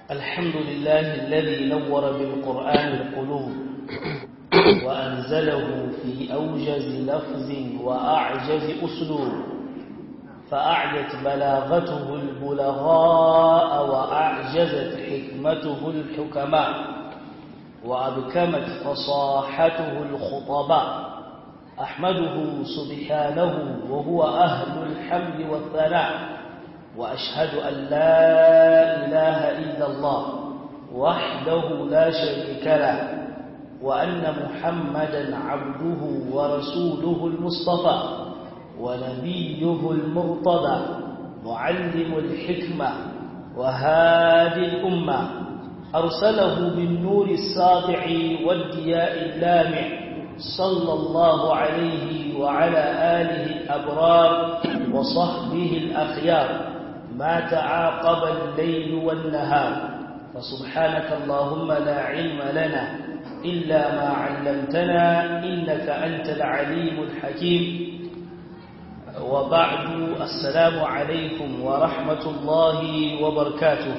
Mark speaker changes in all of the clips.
Speaker 1: الحمد لله الذي نور بالقرآن القلوب وأنزله في أوجز لفظ وأعجز أسلوب فأعيت بلاغته البلغاء وأعجزت حكمته الحكماء وأبكمت فصاحته الخطباء أحمده سبحانه وهو أهل الحمد والثناء وأشهد أن لا إله إلا الله وحده لا شريك له وأن محمدا عبده ورسوله المصطفى ونبيه المرتضى معلم الحكمة وهادي الأمة أرسله بالنور الساطع والدياء اللامع صلى الله عليه وعلى آله الأبرار وصحبه الأخيار ما تعاقب الليل والنهار فسبحانك اللهم لا علم لنا إلا ما علمتنا إنك أنت العليم الحكيم وبعد السلام عليكم ورحمة الله وبركاته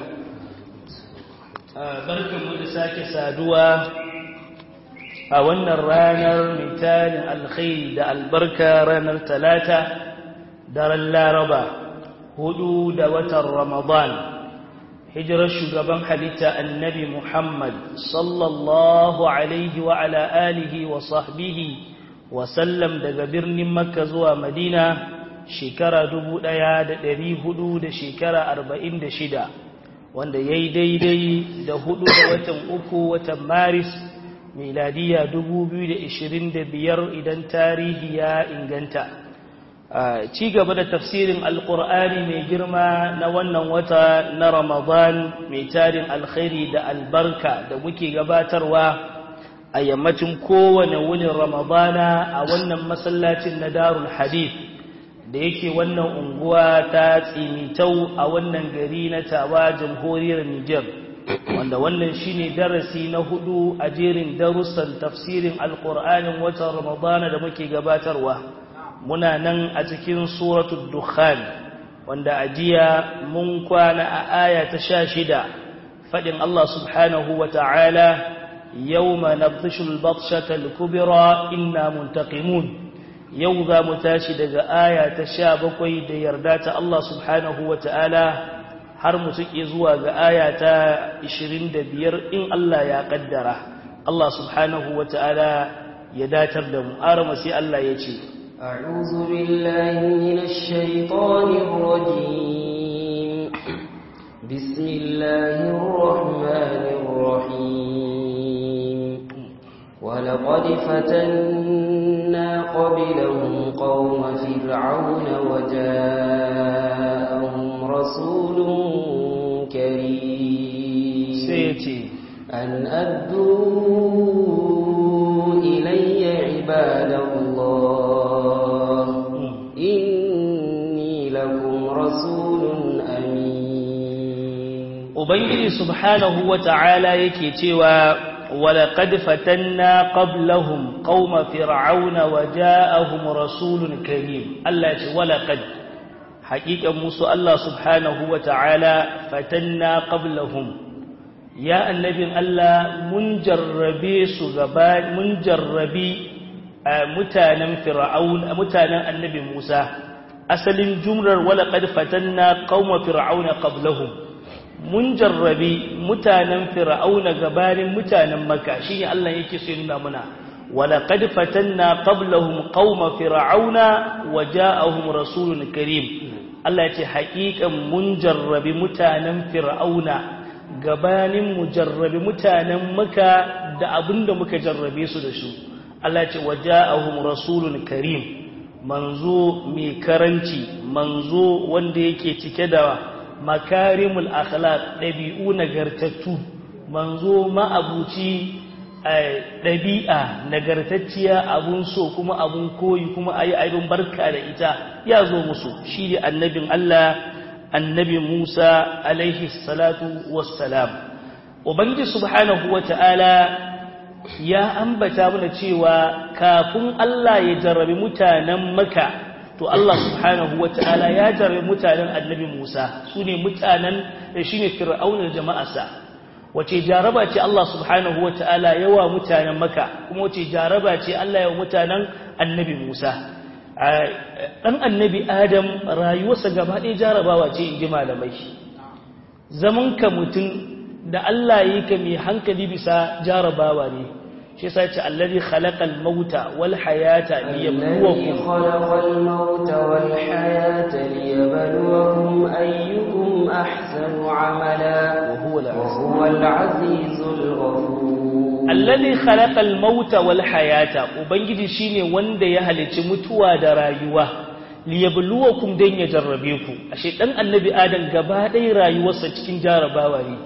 Speaker 1: بركة مدساك سادوا أولنا الرانر مثال الخير دا البركة رانر ثلاثة دار اللاربة هدود وتر رمضان hijirar shugaban halitta annabi Muhammad sallallahu alaihi wa ala alihi wa sahbihi wa sallam daga birnin Makka zuwa Madina shekara dubu ɗaya da ɗari hudu da shekara arba'in da shida wanda ya yi daidai da hudu da watan uku watan Maris miladiya dubu biyu da ishirin da biyar idan tarihi ya inganta. ci gaba da tafsirin alkur'ani mai girma na wannan wata na ramadan mai tarin alkhairi da albarka da muke gabatarwa a yammacin kowane wunin ramadana a wannan masallacin na darul hadith da yake wannan unguwa ta tsimitau a wannan gari na tawa jamhuriyar niger wanda wannan shine darasi na hudu a jerin darussan tafsirin alkur'anin watan ramadana da muke gabatarwa muna nan a cikin suratul dukhan wanda a jiya mun kwana a aya ta sha shida faɗin Allah subhanahu wa ta'ala yawma nabtishul batshatal kubra inna muntaqimun yau za mu tashi daga aya ta sha bakwai da yarda ta Allah subhanahu wa ta'ala har mu tuke zuwa ga aya ta ishirin da biyar in Allah ya ƙaddara Allah subhanahu wa ta'ala ya datar da mu arama sai Allah ya ce
Speaker 2: أعوذ بالله من الشيطان الرجيم بسم الله الرحمن الرحيم ولقد فتنا قبلهم قوم فرعون وجاءهم رسول كريم
Speaker 1: سيتي
Speaker 2: أن أدوا إلي عباد الله إني لكم رسول أمين
Speaker 1: Ubangiji subhanahu wa ta'ala yake cewa, Walaƙad fatanna qablahum qauma fir'auna wa ja'ahum rasulun karim. Allah ce, Walaƙad, haƙiƙan musu Allah subhanahu wa ta'ala fatanna qablahum. Ya annabin Allah mun jarrabe su gaba, mun jarrabi mutanen fir'aun mutanen annabi Musa asalin jumlar wala qad fatanna qauma fir'auna qablahum mun jarrabi mutanen fir'auna gabanin mutanen makka shine Allah yake so nuna muna wala qad fatanna qablahum qauma fir'auna waja'ahum rasulun karim Allah yace haƙiƙan mun jarrabi mutanen fir'auna gabanin mu jarrabi mutanen makka da abinda muka jarrabe su da shi Allah ce waja'ahum rasulun karim manzo mai karanci manzo wanda yake cike da makarimul akhlaq dabi'u nagartattu manzo ma'abuci dabi'a nagartacciya abun so kuma abun koyi kuma ayi aibin barka da ita ya zo musu shi ne annabin Allah annabi Musa alaihi salatu wassalam ubangiji subhanahu wata'ala ya ambata mana cewa kafin Allah ya jarrabi mutanen maka to Allah subhanahu wata'ala ya jarabe mutanen annabi Musa su ne mutanen shi ne fir'aunar jama'arsa wace jaraba ce Allah subhanahu wata'ala yawa mutanen maka kuma wace jaraba ce Allah yawa mutanen annabi Musa ɗan annabi Adam rayuwarsa gaba ɗaya jarabawa ce in ji malamai zaman ka mutum da Allah yi ka mai hankali bisa jarabawa ne shi yasa ce allazi khalaqal mauta wal hayata liyabluwakum
Speaker 2: khalaqal mauta wal hayata liyabluwakum ayyukum ahsanu amala
Speaker 1: wa huwa
Speaker 2: wa huwa al-azizul ghafur
Speaker 1: allazi khalaqal mauta wal hayata ubangiji shine wanda ya halici mutuwa da rayuwa liyabluwakum dan ya jarrabe ku ashe dan annabi adam gaba ɗaya rayuwarsa cikin jarabawa ne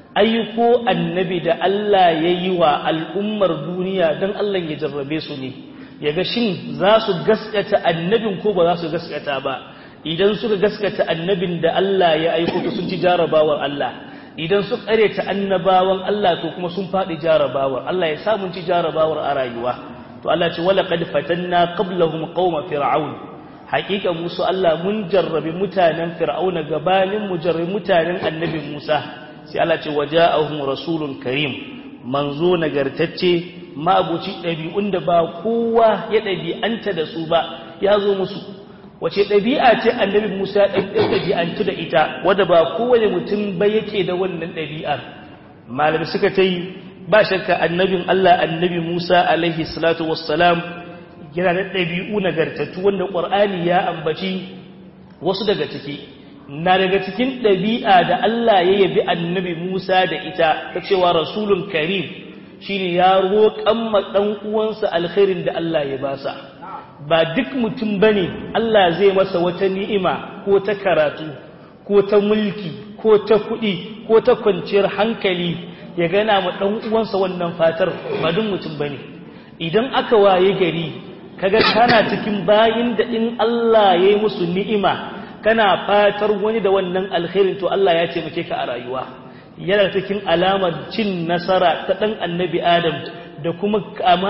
Speaker 1: ayyuko annabi da Allah ya yi wa al'ummar duniya don Allah ya jarrabe su ne ya ga shin za su gaskata annabin ko ba za su gaskata ba idan suka gaskata annabin da Allah ya aiko to sun ci jarabawar Allah idan su ta annabawan Allah to kuma sun faɗi jarabawar Allah ya samun ci jarabawar a rayuwa to Allah ce wala qad fatanna qablahum qauma fir'aun haƙiƙa musu Allah mun jarrabi mutanen fir'auna gabanin mu jarrabi mutanen annabi Musa sai Allah ce waja'ahum rasulun karim manzo nagartacce ma'abuci ɗabi'un da ba kowa ya ɗabi'anta da su ba ya zo musu wace ɗabi'a ce annabi Musa ɗan ɗabi'antu da ita wadda ba kowane mutum ba yake da wannan ɗabi'ar malami suka ta yi ba shakka annabin Allah annabi Musa alaihi salatu wassalam yana da ɗabi'u nagartattu wanda ƙwar'ani ya ambaci wasu daga ciki na daga cikin ɗabi'a da Allah ya yabi annabi Musa da ita ta cewa rasulun karim shine ya roƙan ma ɗan uwansa alkhairin da Allah ya basa ba duk mutum bane Allah zai masa wata ni'ima ko ta karatu ko ta mulki ko ta kuɗi ko ta kwanciyar hankali ya gana ma ɗan uwansa wannan fatar ba duk mutum bane idan aka waye gari kaga kana cikin bayin da in Allah ya yi musu ni'ima kana fatar wani da wannan alkhairin to Allah ya ce muke ka a rayuwa yana cikin alamar cin nasara ta dan annabi Adam da kuma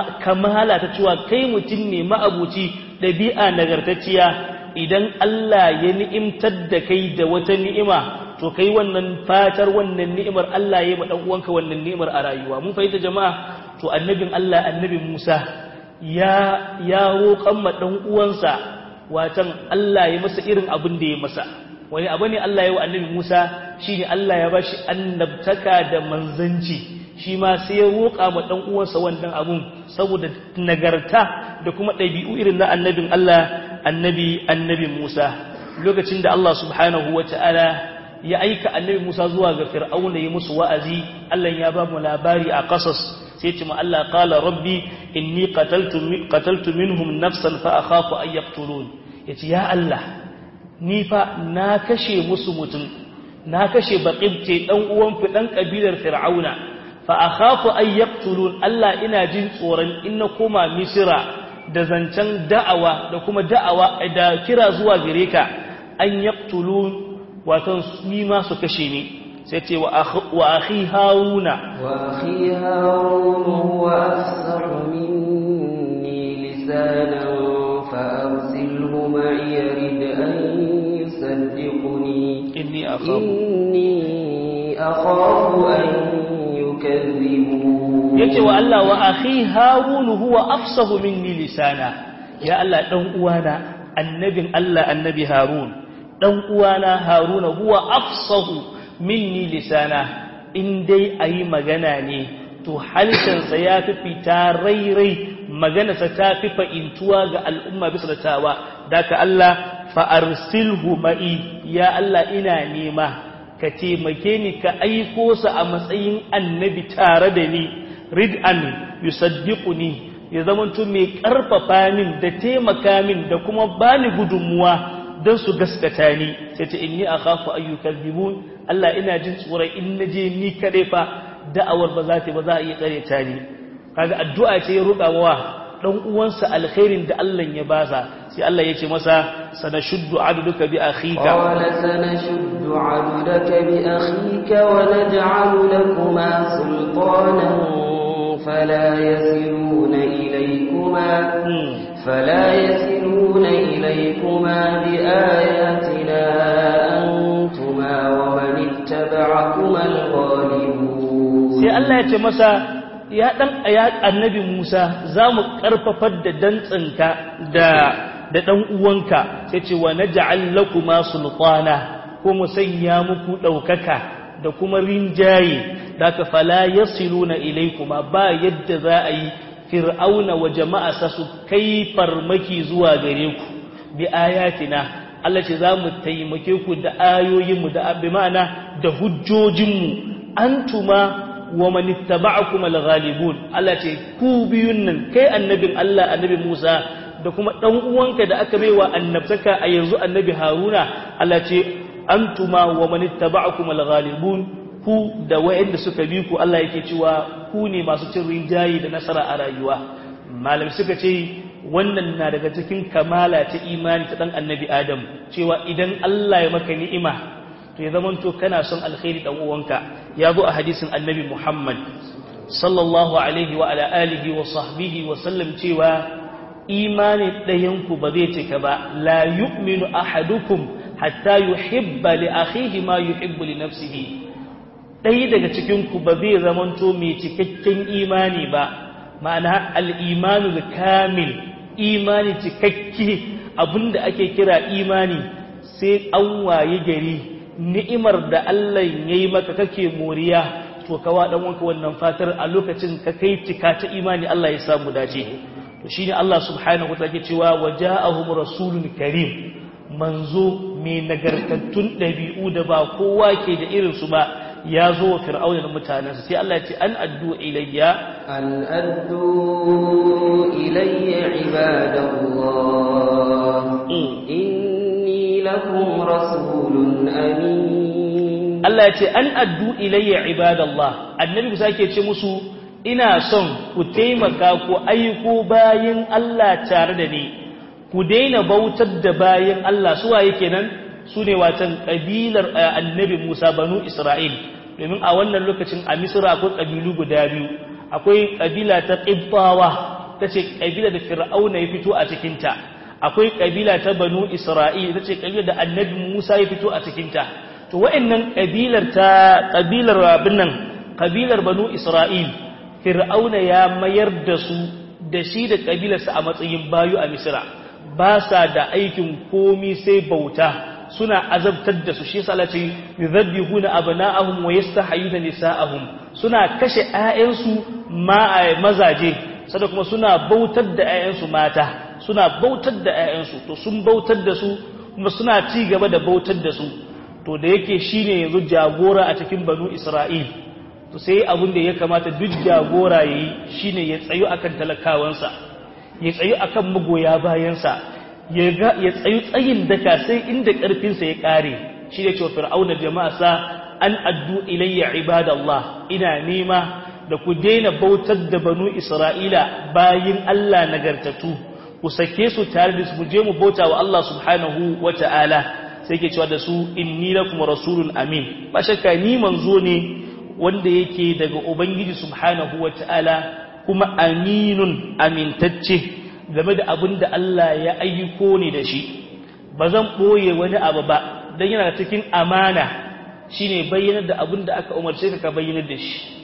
Speaker 1: kamala ta cewa kai mutum ne ma'abuci dabi'a nagartacciya idan Allah ya ni'imtar da kai da wata ni'ima to kai wannan fatar wannan ni'imar Allah ya yi ma dan uwanka wannan ni'imar a rayuwa mun fahimta jama'a to annabin Allah annabi Musa ya ya roƙan ma dan uwansa watan Allah ya masa irin abin da ya masa wani abu ne Allah ya wa annabi Musa shine Allah ya bashi annabtaka da manzanci shi ma sai ya roƙa ma dan uwansa wannan abun saboda nagarta da kuma ɗabi'u irin na annabin Allah annabi annabi Musa lokacin da Allah subhanahu wata'ala ya aika annabi Musa zuwa ga Fir'auna ya musu wa'azi Allah ya ba mu labari a qasas sai ce ma Allah qala rabbi inni qataltu qataltu minhum nafsan fa akhafu an yaqtulun yace ya Allah ni fa na kashe musu mutum na kashe baqibce dan uwan fi dan kabilar fir'auna fa akhafu an yaqtulun Allah ina jin tsoron in na koma misira da zancen da'awa da kuma da'awa da kira zuwa gare ka an yaqtulun wato ni ma su kashe ni sai ce wa akhi haruna
Speaker 2: wa akhi harun huwa afsahu minni lisanan fa arsilhu ma'i rid an yusaddiquni
Speaker 1: inni akhafu
Speaker 2: inni akhafu an yukadhibun
Speaker 1: yace wa Allah wa akhi harun huwa afsahu minni lisana ya Allah dan uwana annabin Allah annabi harun dan uwana haruna huwa afsahu minni lisana in dai ayi magana ne to halishansa ya fi fita rairai maganarsa ta fi fa'intuwa ga al'umma bisa da tawa daga Allah fa'arsilhu ma'i ya Allah ina nema ka taimake ni ka aiko sa a matsayin annabi tare da ni rid'an yusaddiquni ya zamanto mai karfafa min da taimaka min da kuma bani gudunmuwa don su gaskata ni sai ta inni akhafu ayyukadhibun Allah ina jin tsoron in naje ni kare fa da'awar ba za ta ba za a iya tsare ta ni kaga addu'a ce ya roƙa wa dan uwansa alkhairin da Allah ya basa sai Allah ya ce masa sanashuddu aduka bi akhika
Speaker 2: qala sanashuddu aduka bi akhika wa naj'alu lakuma sultanan فلا يصلون إليكما فلا يصلون إليكما بآياتنا أنتما ومن اتبعكما الغالبون
Speaker 1: sai Allah ya ce masa ya dan ya annabi Musa za mu karfafar da dantsinka da da dan uwanka sai ce wa naj'al lakuma sultana ko mu sanya muku daukaka da kuma rinjaye da ka fala yasiluna ilaykuma ba yadda za a yi fir'auna wa jama'arsa su kai farmaki zuwa gare ku bi ayatina Allah ce za mu taimake ku da ayoyinmu da bi ma'ana da hujjojinmu antuma wa man ittaba'akum al-ghalibun Allah ce ku biyun nan kai annabin Allah annabi Musa da kuma dan uwanka da aka baiwa annabtaka a yanzu annabi Haruna Allah ce antuma wa man ittaba'akum al-ghalibun ku da wayanda suka bi ku Allah yake cewa ku ne masu cin rinjayi da nasara a rayuwa malam suka ce wannan na daga cikin kamala ta imani ta dan annabi Adam cewa idan Allah ya maka ni'ima to ya zamanto kana son alkhairi dan uwanka ya zo a hadisin annabi Muhammad sallallahu alaihi wa ala alihi wa sahbihi wa sallam cewa imani ɗayanku ba zai cika ba la yu'minu ahadukum hatta yuhibba li akhihi ma yuhibbu li nafsihi ɗaya daga cikin ku ba zai zamanto mai cikakken imani ba ma'ana al-imanu kamil imani cikakke abinda ake kira imani sai an waye gari ni'imar da Allah ya yi maka kake moriya to kawa dan wanka wannan fatar a lokacin ka kai cika ta imani Allah ya samu dace to shine Allah subhanahu wataala ke cewa waja'ahum rasulun karim manzo mai nagartattun dabi'u da ba kowa ke da irin su ba ya zo wa fir'auna da mutanensa sai Allah ya ce an addu ilayya
Speaker 2: an addu ilayya ibadallah inni lakum rasulun amin
Speaker 1: Allah ya ce an addu ilayya ibadallah annabi Musa ke ce musu ina son ku taimaka ku aiko bayin Allah tare da ni ku daina bautar da bayin Allah su waye kenan su ne watan kabilar annabi Musa banu Isra'il domin a wannan lokacin a Misra akwai kabilu guda biyu akwai kabila ta Qibtawa tace kabila da Fir'auna ya fito a cikin ta akwai kabila ta banu Isra'il tace kabila da annabi Musa ya fito a cikin ta to wa'annan kabilar ta kabilar abin nan kabilar banu Isra'il Fir'auna ya mayar da su da shi da kabilarsa a matsayin bayu a Misra ba sa da aikin komi sai bauta suna azabtar da su shi yasa Allah ce yuzabbihuna abna'ahum wa yastahiyuna nisa'ahum suna kashe ƴaƴansu ma mazaje sada kuma suna bautar da ƴaƴansu mata suna bautar da ƴaƴansu to sun bautar da su kuma suna ci gaba da bautar da su to da yake shine yanzu jagora a cikin banu Isra'il to sai abin da ya kamata duk jagora yayi shine ya tsayu akan talakawansa ya tsayu akan magoya bayansa ya tsayu tsayin daka sai inda ƙarfinsa ya ƙare shi da cewa fir'auna jama'asa an addu ilayya ibadallah ina nema da ku daina bautar da banu isra'ila bayin Allah nagartatu ku sake su tare da su mu je mu bauta wa Allah subhanahu wa ta'ala sai ke cewa da su inni lakum rasulun amin ba shakka ni manzo ne wanda yake daga ubangiji subhanahu wa ta'ala kuma aminun amintacce game da abin da Allah ya ayyuko ni da shi ba zan ɓoye wani abu ba don yana cikin amana shi ne bayyanar da abin da aka umarce ka ka bayyanar da shi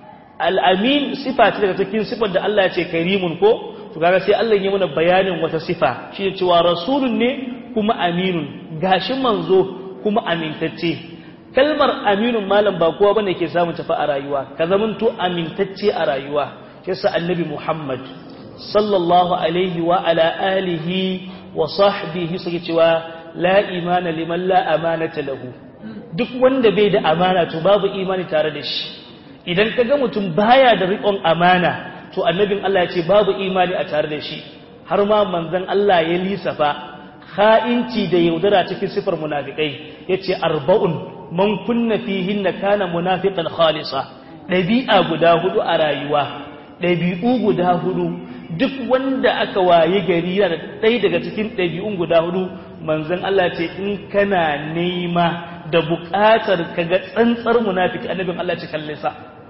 Speaker 1: al'amin sifa ce daga cikin sifar da Allah ya ce karimun ko to kaga sai Allah ya mana bayanin wata sifa shi ne cewa rasulun ne kuma aminun gashi manzo kuma amintacce kalmar aminun malam ba kowa bane ke samun tafi a rayuwa ka zamanto amintacce a rayuwa yasa annabi Muhammad sallallahu alaihi wa ala alihi wa sahbihi suke cewa la imana liman la amanata lahu duk wanda bai da amana to babu imani tare da shi idan kaga mutum baya da riƙon amana to annabin Allah ya ce babu imani a tare da shi har ma manzon Allah ya lisafa kha'inci da yaudara cikin sifar munafikai yace arba'un man kunna fihinna kana munafiqan khalisa dabi'a guda hudu a rayuwa dabi'u guda hudu duk wanda aka waye gari yana da ɗaya daga cikin ɗabi'un guda hudu manzon Allah ce in kana nema da buƙatar ka ga tsantsar munafiki annabin Allah ce kalle sa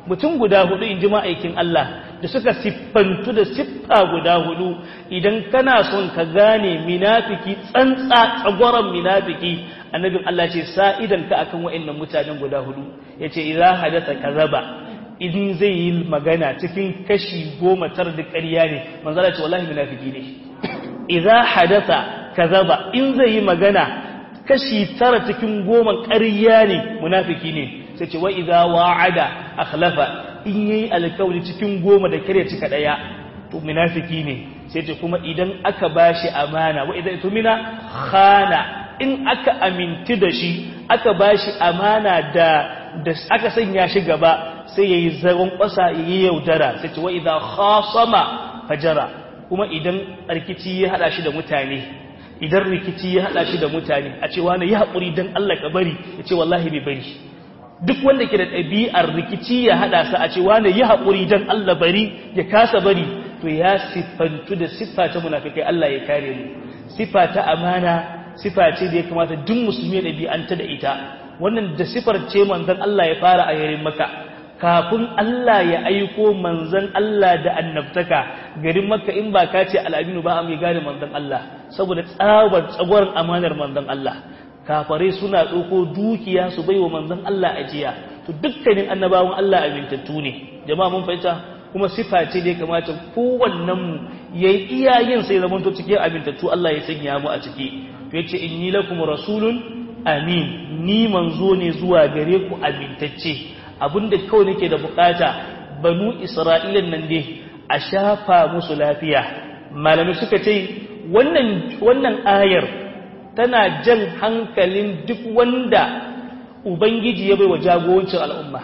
Speaker 1: mutum guda hudu in ji ma'aikin Allah da suka siffantu da siffa guda hudu idan kana son ka gane minafiki tsantsa tsagoran minafiki annabin Allah ce sa'idan ka akan wa'annan mutanen guda hudu yace idza hadatha kazaba in zai yi magana cikin kashi goma tar da ƙarya ne manzala ce wallahi munafiki ne idza hadatha kazaba in zai yi magana kashi tara cikin goma ƙarya ne munafiki ne sai ce wa idza wa'ada akhlafa in yayi alkawli cikin goma da kare cika daya to munafiki ne sai ce kuma idan aka bashi amana wa idza tumina khana in aka aminti da shi aka bashi amana da da aka sanya shi gaba sai yayi zagon kwasa yayi yaudara sai ce wa idza khasama fajara kuma idan rikici ya hada shi da mutane idan rikici ya hada shi da mutane a ce wani ya haƙuri dan Allah ka bari ya ce wallahi bai bari duk wanda ke da ɗabi'ar rikici ya hada sa a ce wani ya haƙuri dan Allah bari ya kasa bari to ya siffantu da siffa ta munafikai Allah ya kare mu siffa ta amana siffa ce da ya kamata duk musulmi ya ɗabi'anta da ita wannan da siffar ce manzon Allah ya fara a yarin maka kafin Allah ya aiko manzon Allah da annabtaka garin makka in ba ka ce al'aminu ba a mai gane manzon Allah saboda tsabar tsagwaron amanar manzon Allah kafare suna ɗauko dukiya su bai wa manzon Allah ajiya to dukkanin annabawan Allah amintattu ne jama'a mun fahimta kuma sifa ce da ya kamata kowannen mu yayi iyayen sai zaman to cikin amintattu Allah ya sanya mu a ciki to yace inni lakum rasulun amin ni manzo ne zuwa gare ku amintacce abinda kawai nake da bukata banu isra'ilan nan dai a shafa musu lafiya malamai suka ce wannan wannan ayar tana jan hankalin duk wanda ubangiji ya bai wa jagorancin al'umma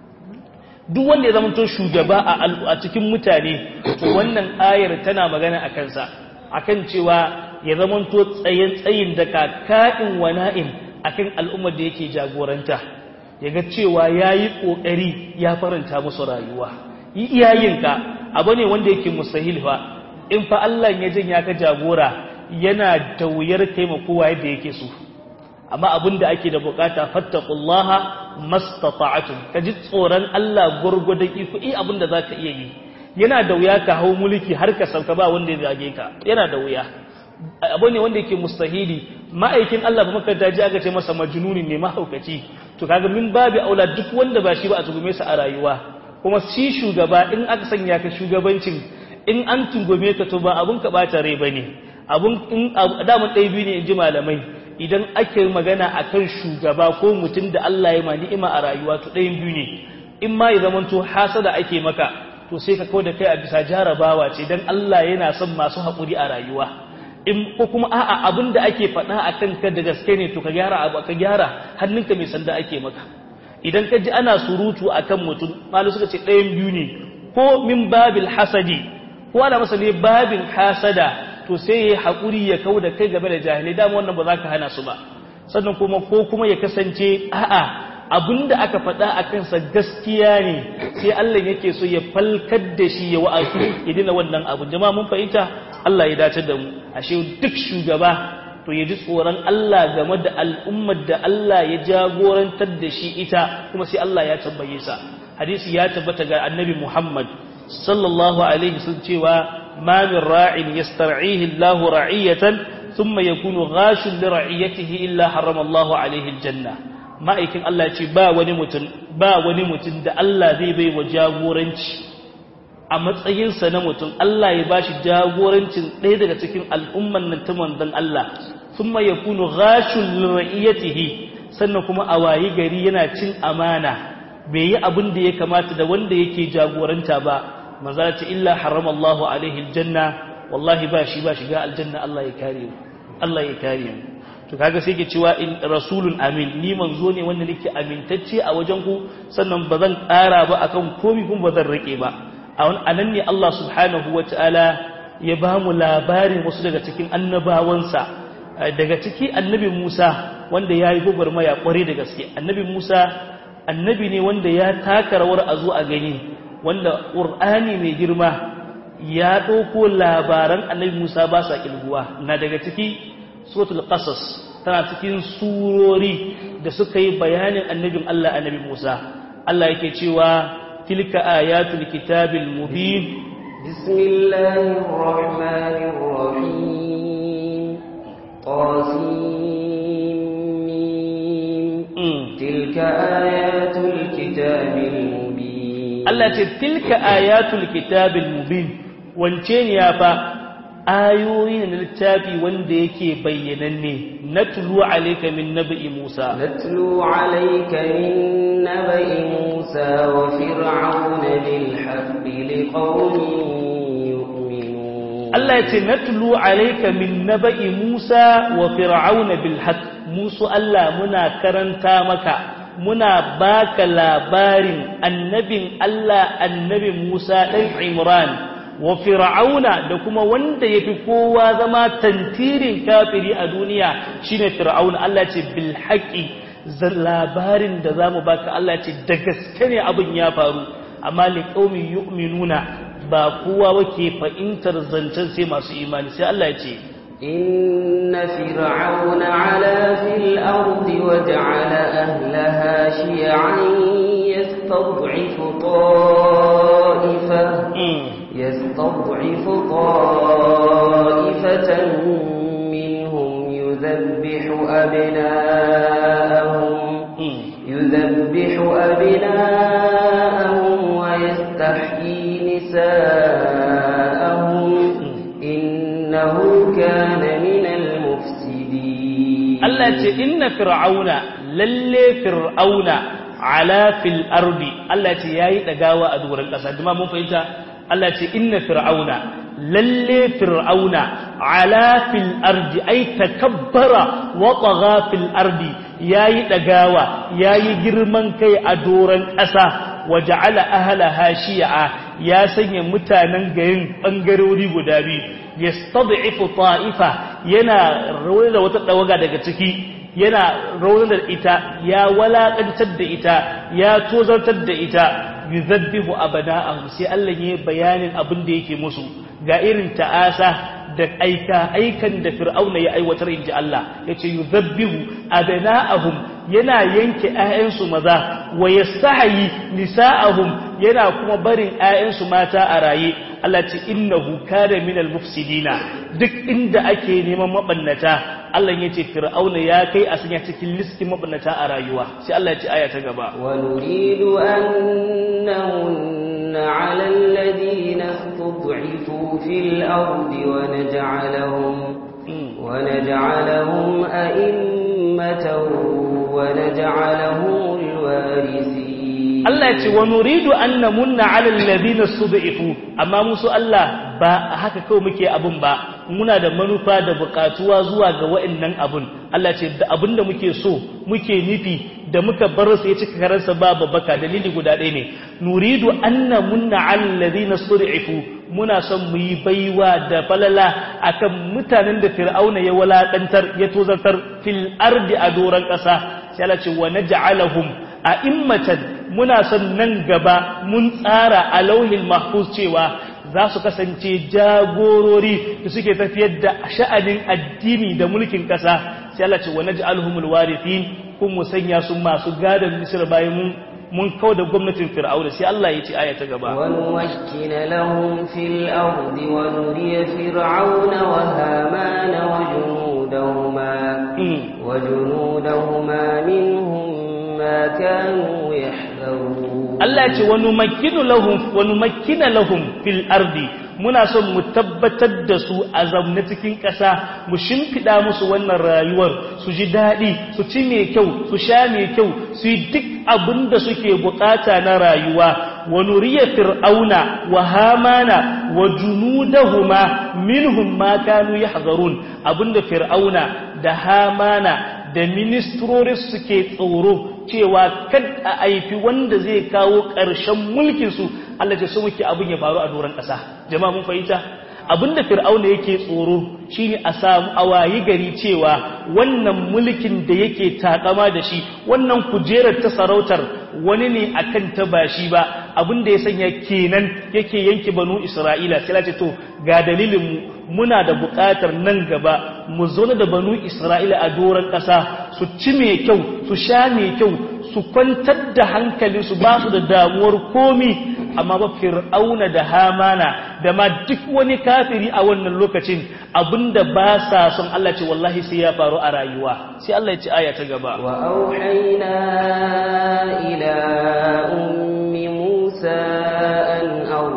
Speaker 1: duk wanda ya zama to shugaba a cikin mutane to wannan ayar tana magana a kansa akan cewa ya zama to tsayen tsayin da kaka'in wana'in akan al'ummar da yake jagoranta ya ga cewa ya yi ƙoƙari ya faranta musu rayuwa yi iyayenka abu ne wanda yake musahil fa in fa Allah ya janya ka jagora yana da wuyar taimakowa yadda yake so amma abin da ake da bukata fattaqullaha mastata'tum ka ji tsoron Allah gurgudan iko i abin da zaka iya yi yana da wuya ka hau mulki har ka sauka ba wanda ya zage ka yana da wuya abu ne wanda yake mustahili ma'aikin Allah ba makaranta ji aka ce masa majnuni ne mahaukaci to kaga min babu aula duk wanda ba shi ba a tugume sa a rayuwa kuma shi shugaba in aka sanya ka shugabancin in an tungume ka to ba abun ka bata rai bane abun in damun ɗaya biyu ne in ji malamai idan ake magana akan shugaba ko mutum da Allah ya ma ni'ima a rayuwa to ɗayan biyu ne in ma ya zamanto hasada ake maka to sai ka kawo da kai a bisa jarabawa ce dan Allah yana son masu haƙuri a rayuwa in ko kuma a'a abin da ake faɗa a kanka da gaske ne to ka gyara abu ka gyara hannunka mai sanda ake maka idan ka ji ana surutu akan mutum malu suka ce ɗayan biyu ne ko min babil hasadi ko ana masa ne babin hasada to sai ya haƙuri ya kau da kai game da jahilai dama wannan ba za ka hana su ba sannan kuma ko kuma ya kasance a'a abin da aka faɗa a kansa gaskiya ne sai Allah yake so ya falkar da shi ya wa'azu ya dina wannan abu jama'a mun fahimta Allah ya dace da mu ashe duk shugaba to ya ji tsoron Allah game da al'ummar da Allah ya jagorantar da shi ita kuma sai Allah ya tambaye sa hadisi ya tabbata ga annabi Muhammad sallallahu alaihi sun cewa ma min ra'in yastar'ihi Allah ra'iyatan thumma yakunu ghashun li ra'iyatihi illa harrama Allah alaihi aljanna ma'aikin Allah ce ba wani mutum ba wani mutum da Allah zai bai wa jagoranci a matsayinsa na mutum Allah ya bashi jagorancin ɗaya daga cikin al'umman nan ta manzon Allah thumma yakunu ghashun lira'iyatihi sannan kuma a wayi gari yana cin amana bai yi abin da ya kamata da wanda yake jagoranta ba manzo ce illa harrama Allahu alaihi aljanna wallahi ba shi ba shiga aljanna Allah ya kare mu Allah ya kare mu to kaga sai ke cewa in rasulun amin ni manzo ne wanda nake amintacce a wajen ku sannan ba zan ƙara ba akan komai kuma ba zan rike ba a nan ne Allah subhanahu wataala ya ba mu labarin wasu daga cikin annabawansa daga ciki annabi Musa wanda ya yi gwagwarmaya kware da gaske annabi Musa annabi ne wanda ya taka rawar a zo a gani wanda ƙur'ani mai girma ya ɗauko labaran annabi Musa ba sa ƙilguwa na daga ciki suratul qasas tana cikin surori da suka yi bayanin annabin Allah annabi Musa Allah yake cewa tilka ayatul kitabil mubin
Speaker 2: bismillahir rahmanir rahim qasim tilka ayatul kitabil mubin
Speaker 1: Allah ce tilka ayatul kitabil mubin wance ne ya fa ayoyi na littafi wanda yake bayyananne natlu alayka min nabi Musa
Speaker 2: natlu alayka min nabi Musa wa fir'auna bil haqqi liqaumin yu'minun
Speaker 1: Allah yace natlu alayka min nabi Musa wa fir'auna bil haqq Musa Allah muna karanta maka muna baka labarin annabin Allah annabi Musa dan Imran wa fir'auna da kuma wanda yafi kowa zama tantirin kafiri a duniya shine fir'auna Allah ce bil haqqi labarin da zamu baka Allah ce da gaske ne abin ya faru amma li qaumi yu'minuna ba kowa wake fahimtar zancen sai masu imani sai Allah ya ce
Speaker 2: إن فرعون علا في الأرض وجعل أهلها شيعا يستضعف طائفة يستضعف طائفة منهم يذبح أبناءهم يذبح أبناءهم ويستحيي نساءهم إنه كان من المفسدين
Speaker 1: الله إن فرعون للي فرعون على في الأرض الله ياي دغاوا أدور القصة جماعة mun fahimta Allah ce inna fir'auna lalle fir'auna ala fil ardi ay takabbara wa tagha fil ardi yayi dagawa yayi girman kai a doran ƙasa wa ja'ala ahlaha shi'a ya sanya mutanen garin bangarori guda biyu yastad'ifu ta'ifa yana rawar da wata dawaga daga ciki yana rawar da ita ya walakantar da ita ya tozartar da ita yuzabbihu abana'ahum sai Allah ya bayanin abin da yake musu ga irin ta'asa da aika aikan da fir'auna ya aiwatar inji Allah yace yuzabbihu abana'ahum yana yanke ƴaƴansu maza wa yastahi nisa'ahum yana kuma barin ƴaƴansu mata a raye Allah ce innahu kana minal mufsidina duk inda ake neman mabannata Allah ya ce fir'auna ya kai a sanya cikin listin mabannata a rayuwa sai Allah ya ce aya ta gaba
Speaker 2: wa nuridu an namunna 'ala alladhina istud'ifu fil ardi wa naj'alahum wa naj'alahum a'immatan wa naj'alahum al-warithin
Speaker 1: Allah ya ce wa nuridu an namunna 'ala alladhina istud'ifu amma musu Allah ba haka kawai muke abun ba muna da manufa da bukatuwa zuwa ga wa'annan abun Allah ce da abin da muke so muke nufi da muka bar su ya cika karansa ba babbaka dalili guda ɗaya ne nuridu anna munna alladhina sud'ifu muna son mu yi baiwa da falala akan mutanen da fir'auna ya walakantar ya tozartar fil ardi a doran ƙasa sai Allah ce wa naj'alahum a'immatan muna son nan gaba mun tsara a lauhin mahfuz cewa za su kasance jagorori da suke tafiyar da sha'anin addini da mulkin ƙasa sai Allah ce wa naj'alhumul warithin kun mu sanya su masu gadon Misr bayan mun mun kawo da gwamnatin Fir'auna sai Allah ya ce aya ta gaba
Speaker 2: wa nuwakkina lahum fil ardi wa nuriya fir'auna wa hamana wa junudahuma wa junudahuma minhum ma kanu yahdharun
Speaker 1: Allah ce wani makinu lahum wani makina lahum fil ardi muna son mu tabbatar da su a zaune cikin ƙasa mu shimfiɗa musu wannan rayuwar su ji daɗi su ci mai kyau su sha mai kyau su yi duk abin da suke bukata na rayuwa wa nuriya fir'auna wa hamana wa junudahuma minhum ma kanu yahzarun abinda fir'auna da hamana da ministrori suke tsoro cewa kad a aifi wanda zai kawo ƙarshen mulkinsu Allah ce su muke abin ya faru a doron ƙasa jama'a mun fahimta abinda fir'auna yake tsoro shine a samu awayi gari cewa wannan mulkin da yake takama da shi wannan kujerar ta sarautar wani ne akan ta ba shi ba abin da ya sanya kenan yake yanke banu isra'ila sai ce to ga dalilin mu muna da buƙatar nan gaba mu zauna da banu isra'ila a doron ƙasa su ci mai kyau su sha mai kyau su kwantar da hankalinsu ba su da damuwar komi amma ba fir'auna da hamana da ma duk wani kafiri a wannan lokacin abinda ba sa son Allah ce wallahi sai ya faru a rayuwa sai Allah ya ci aya ta gaba
Speaker 2: wa auhayna ila ummi musa an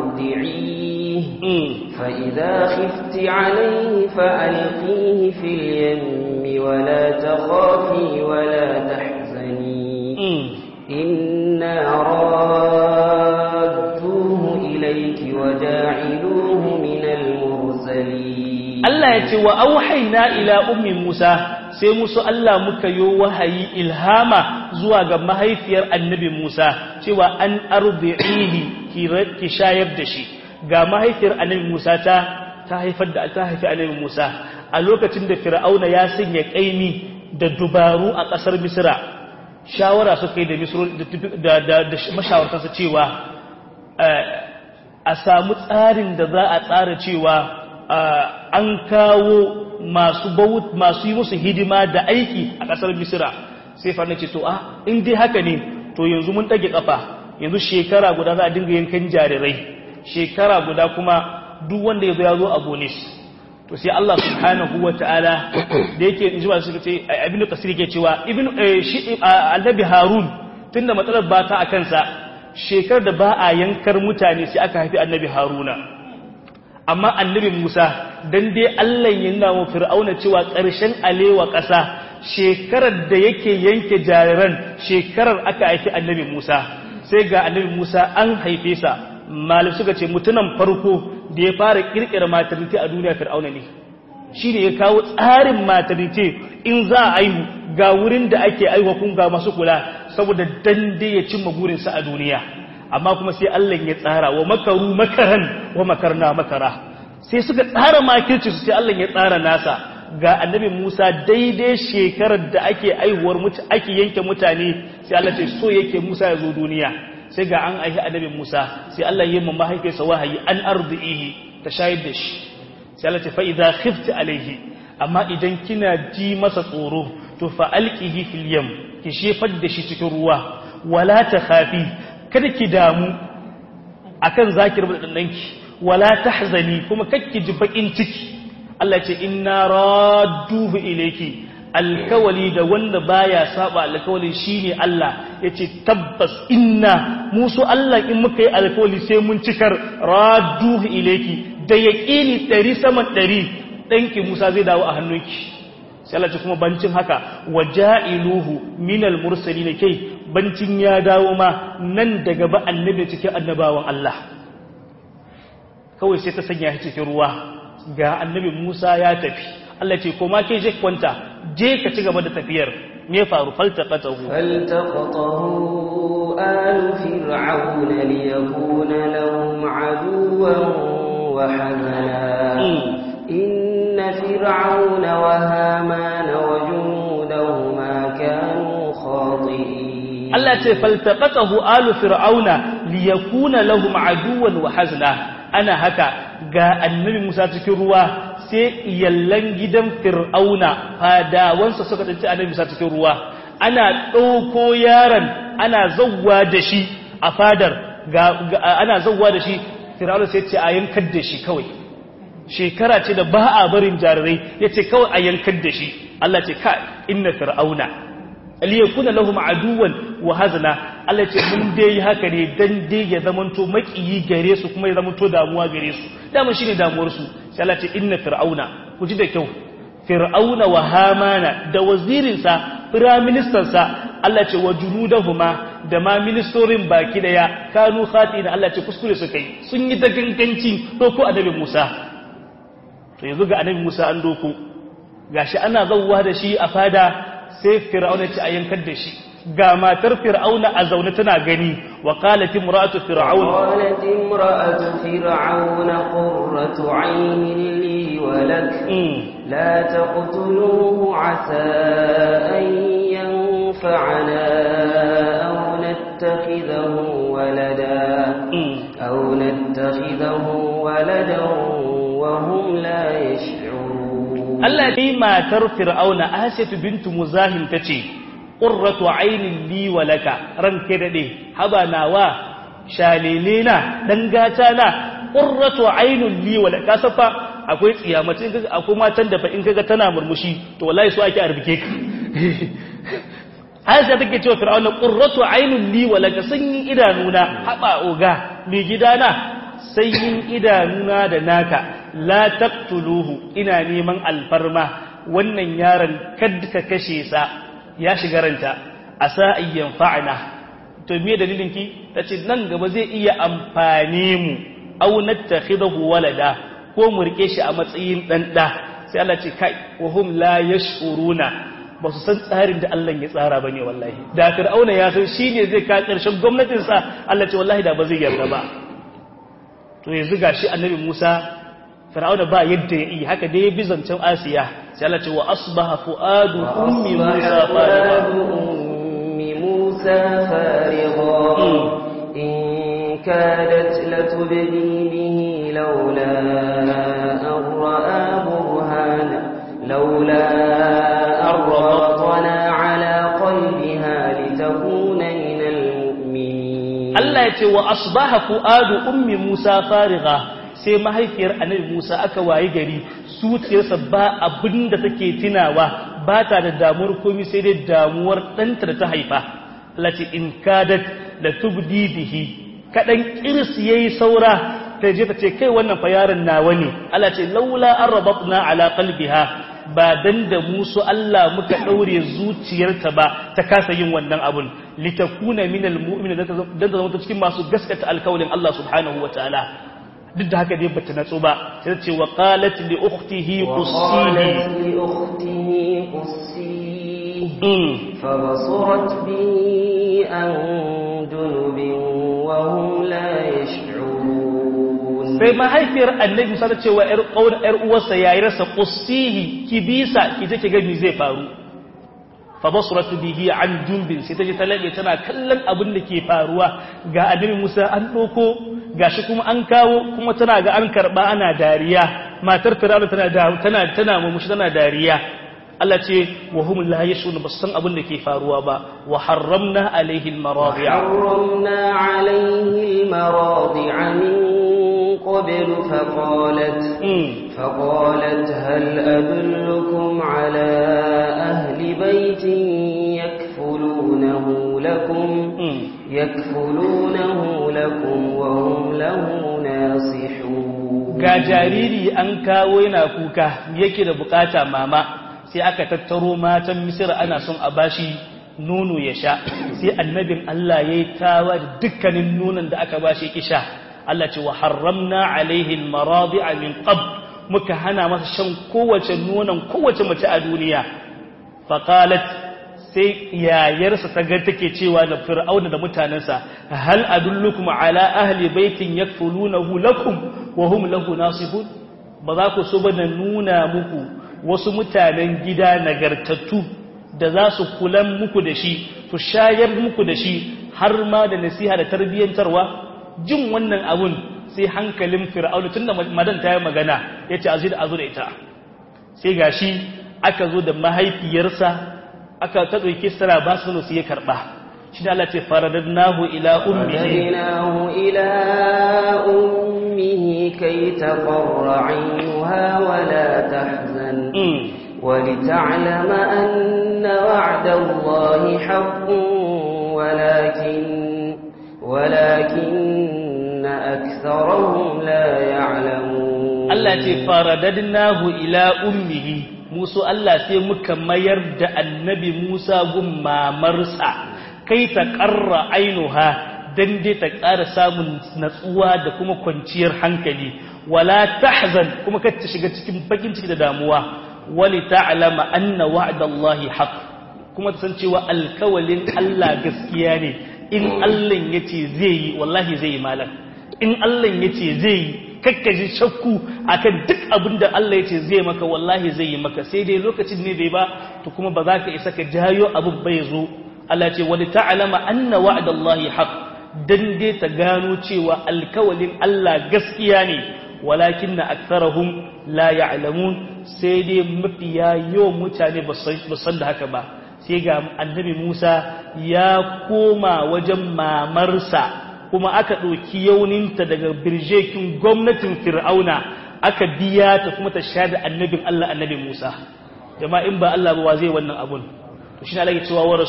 Speaker 2: ardi'i fa idha khifti alayhi fa alqihi fil yammi wa la takhafi wa la tahzani inna إليك وجاعلوه من المرسلين
Speaker 1: Allah ya ce wa auhaina ila ummi Musa sai musu Allah muka yo wahayi ilhama zuwa ga mahaifiyar annabi Musa cewa an arbi'ihi ki shayar da shi ga mahaifiyar annabi Musa ta ta haifar da ta haifi annabi Musa a lokacin da Fir'auna ya sanya kaimi da dubaru a ƙasar Misra shawara suka yi da Misro da da mashawartansa cewa a samu tsarin da za a tsara cewa an kawo masu masu yi musu hidima da aiki a ƙasar misira sai fa ce to a in dai haka ne to yanzu mun ɗage ƙafa yanzu shekara guda za a dinga yankan jarirai shekara guda kuma duk wanda ya zo ya zo a bonus to sai Allah subhanahu wa ta'ala da yake in ji ba suka ce abin da kasir ke cewa ibn shi annabi harun tunda matsalar ba ta a kansa shekar da ba a yankar mutane sai aka haifi annabi haruna amma annabi musa dan dai allah yana wa fir'auna cewa ƙarshen alewa ƙasa shekarar da yake yanke jariran shekarar aka haifi annabi musa sai ga annabi musa an haife sa malam suka ce mutunan farko da ya fara kirkira maternity a duniya fir'auna ne shi ne ya kawo tsarin maternity in za a aihu ga wurin da ake aiwa kun ga masu kula saboda dande ya cimma burinsa a duniya amma kuma sai Allah ya tsara wa makaru makaran wa makarna makara sai suka tsara makirci su sai Allah ya tsara nasa ga annabi Musa daidai shekarar da ake aihuwar mutu ake yanke mutane sai Allah ce so yake Musa ya zo duniya sai ga an aihi annabi Musa sai Allah ya yi mahaifinsa wahayi an ardihi ta shayar da shi sai Allah ce fa idza khifti alaihi amma idan kina ji masa tsoro to fa alqihi fil yam ki shefar da shi cikin ruwa wala ta khafi kada ki damu akan zakir da danki wala tahzani kuma kakki ji bakin ciki Allah ce inna radduhu ilayki alkawali da wanda baya saba alkawali shine Allah yace tabbas inna musu Allah in muka yi alkawali sai mun cikar radduhu ilayki da yaqini 100 saman 100 danki Musa zai dawo a hannunki sai Allah ce kuma bancin haka waja'iluhu minal mursalin kai bancin ya dawo ma nan daga ba annabi cikin annabawan Allah kawai sai ta sanya shi cikin ruwa ga annabi Musa ya tafi Allah ce koma ke je kwanta je ka ci gaba da tafiyar me faru faltaqatahu
Speaker 2: faltaqatahu alu fir'auna liyakuna lahum aduwan wa hazana inna fir'auna wa hamana wa junudahuma kanu khati'in
Speaker 1: Allah ce faltaqatahu alu fir'auna liyakuna lahum aduwan wa hazna ana haka ga annabi Musa cikin ruwa sai yallan gidan fir'auna fadawansa suka tsinci annabi Musa cikin ruwa ana ɗauko yaron ana zawwa da shi a fadar ana zawwa da shi fir'auna sai ce a yankar da shi kawai shekara ce da ba a barin jarirai ya ce kawai a yankar da shi Allah ce ka inna fir'auna liyakuna lahum aduwan wa hazna Allah ce mun dai yi haka ne dan dai ya zamanto makiyi gare su kuma ya zamanto damuwa gare su dama shine damuwar su sai Allah ce inna fir'auna ku ji da kyau fir'auna wa hamana da wazirin sa prime minister sa Allah ce wa junudahuma da ma ministorin baki daya kanu khatina Allah ce kuskure su kai sun yi da ganganci doko annabi Musa to yanzu ga annabi Musa an doko gashi ana zawwa da shi a fada sai fir'auna ce a yankar da shi ga matar fir'auna a zaune tana gani wa qalat imra'atu fir'aun
Speaker 2: qalat imra'atu fir'auna qurratu 'aynin li wa lak la taqtuluhu 'asa an yanfa'ana aw نتخذه ولدا أو نتخذه ولدا وهم لا يشعرون
Speaker 1: Allah dai matar Fir'auna Asiyatu bintu Muzahim tace qurratu aynin li wa laka ranke dade haba nawa shalele na dan gata na qurratu aynun li wa laka safa akwai tsiyamace in kaga akwai matan da fa in kaga tana murmushi to wallahi su ake arbike ka Aisha take cewa Fir'auna qurratu aynun li wa laka sanyin idanuna haba oga mai gidana sanyin idanuna da naka la taqtuluhu ina neman alfarma wannan yaron kad ka kashe sa ya shiga ranta asa ayyan fa'ana to me dalilin ki tace nan gaba zai iya amfane mu aw nattakhidahu walada ko mu rike shi a matsayin dan da sai Allah ce kai wa hum la yashuruna ba su san tsarin da Allah ya tsara bane wallahi da fir'auna ya san shine zai ka karshen gwamnatin sa Allah ce wallahi da ba zai yarda ba to yanzu gashi annabi Musa fir'auna ba yadda ya yi haka dai bi zancen asiya sai Allah ce wa asbaha fuadu ummi musa
Speaker 2: ummi musa farigha in kadat latubdi bihi laula an ra'a burhana laula arratna ala qalbiha litakuna min almu'minin
Speaker 1: Allah ya ce wa asbaha fuadu ummi musa farigha sai mahaifiyar annabi Musa aka wayi gari zuciyarsa ba abin da take tunawa ba ta da damuwar komai sai dai damuwar ɗanta da ta haifa Allah ce in kadat da tubdi bihi kadan kirs yayi saura ta je ta ce kai wannan fa yaron nawa ne Allah ce laula arbatna ala qalbiha ba dan da musu Allah muka daure zuciyarta ba ta kasa yin wannan abun litakuna minal mu'minin dan ta zama cikin masu gaskata alkawalin Allah subhanahu wataala duk da haka dai bata natsu ba sai ce wa qalat li ukhtihi qussihi
Speaker 2: li ukhtihi qussihi fa basurat bi an junubin wa hum la yash'urun
Speaker 1: sai mahaifiyar annabi musa ta ce wa ƴar ƙauna ƴar uwarsa yayi rasa qussihi ki bisa ki je ki ga me zai faru fa basurat bihi an junubin sai ta je ta labe tana kallon abin da ke faruwa ga annabi musa an doko gashi kuma an kawo kuma tana ga an karba ana dariya matar fir'auna tana da tana tana mumushi tana dariya Allah ce wa hum la yashun basan abin da ke faruwa ba wa harramna alaihi almaradi'a
Speaker 2: harramna alaihi almaradi'a min qabl faqalat faqalat hal adullukum ala ahli baitin yakfulunahu lakum يكفلونه لكم وهم له ناصحون
Speaker 1: ga jariri an kawo yana kuka yake da bukata mama sai aka tattaro matan misira ana son a bashi nono ya sha sai annabin Allah yayi tawa da dukkanin nonon da aka bashi kisha Allah ce wa harramna alaihi almaradi'a min qabl muka hana masa shan kowace nonon kowace mace a duniya faqalat sai yayarsa ta ga take cewa da fir'auna da mutanensa hal adullukum ala ahli baitin yakfulunahu lakum wa hum lahu nasihun ba za ku so ba na nuna muku wasu mutanen gida nagartattu da za su kulan muku da shi su shayar muku da shi har ma da nasiha da tarbiyyantarwa jin wannan abun sai hankalin fir'auna tunda madan ta yi magana yace azu da azu da ita sai gashi aka zo da mahaifiyarsa aka ta ɗauki sara ba su su ya karɓa shi da Allah ce faradadnahu ila ummihi
Speaker 2: فرددناه إلى أمه كي تقر عينها ولا تحزن ولتعلم أن وعد الله حق ولكن ولكن أكثرهم لا يعلمون
Speaker 1: Allah ce faradadnahu ila ummihi musu Allah sai muka mayar da annabi Musa gun mamarsa kai ta ƙarra ainuha dan dai ta ƙara samun natsuwa da kuma kwanciyar hankali wala tahzan kuma kar ta shiga cikin bakin ciki da damuwa wali ta'lama anna wa'dallahi haqq kuma ta san cewa alkawalin Allah gaskiya ne in Allah yace zai yi wallahi zai yi malam in Allah yace zai yi kakkaji shakku akan duk abin da Allah ya ce zai maka wallahi zai yi maka sai dai lokacin ne bai ba to kuma ba za ka isa ka jayo abin bai zo Allah ce wani ta'alama anna wa'adallahi haq dan dai ta gano cewa alkawalin Allah gaskiya ne walakin na aktharahum la ya'lamun sai dai mafiya yawan mutane ba san da haka ba sai ga annabi Musa ya koma wajen mamarsa kuma aka ɗauki yauninta daga birjekin gwamnatin fir'auna aka biya ta kuma ta sha da annabin Allah annabi Musa jama'a in ba Allah ba wa zai wannan abun to shi ne Allah ya cewa wa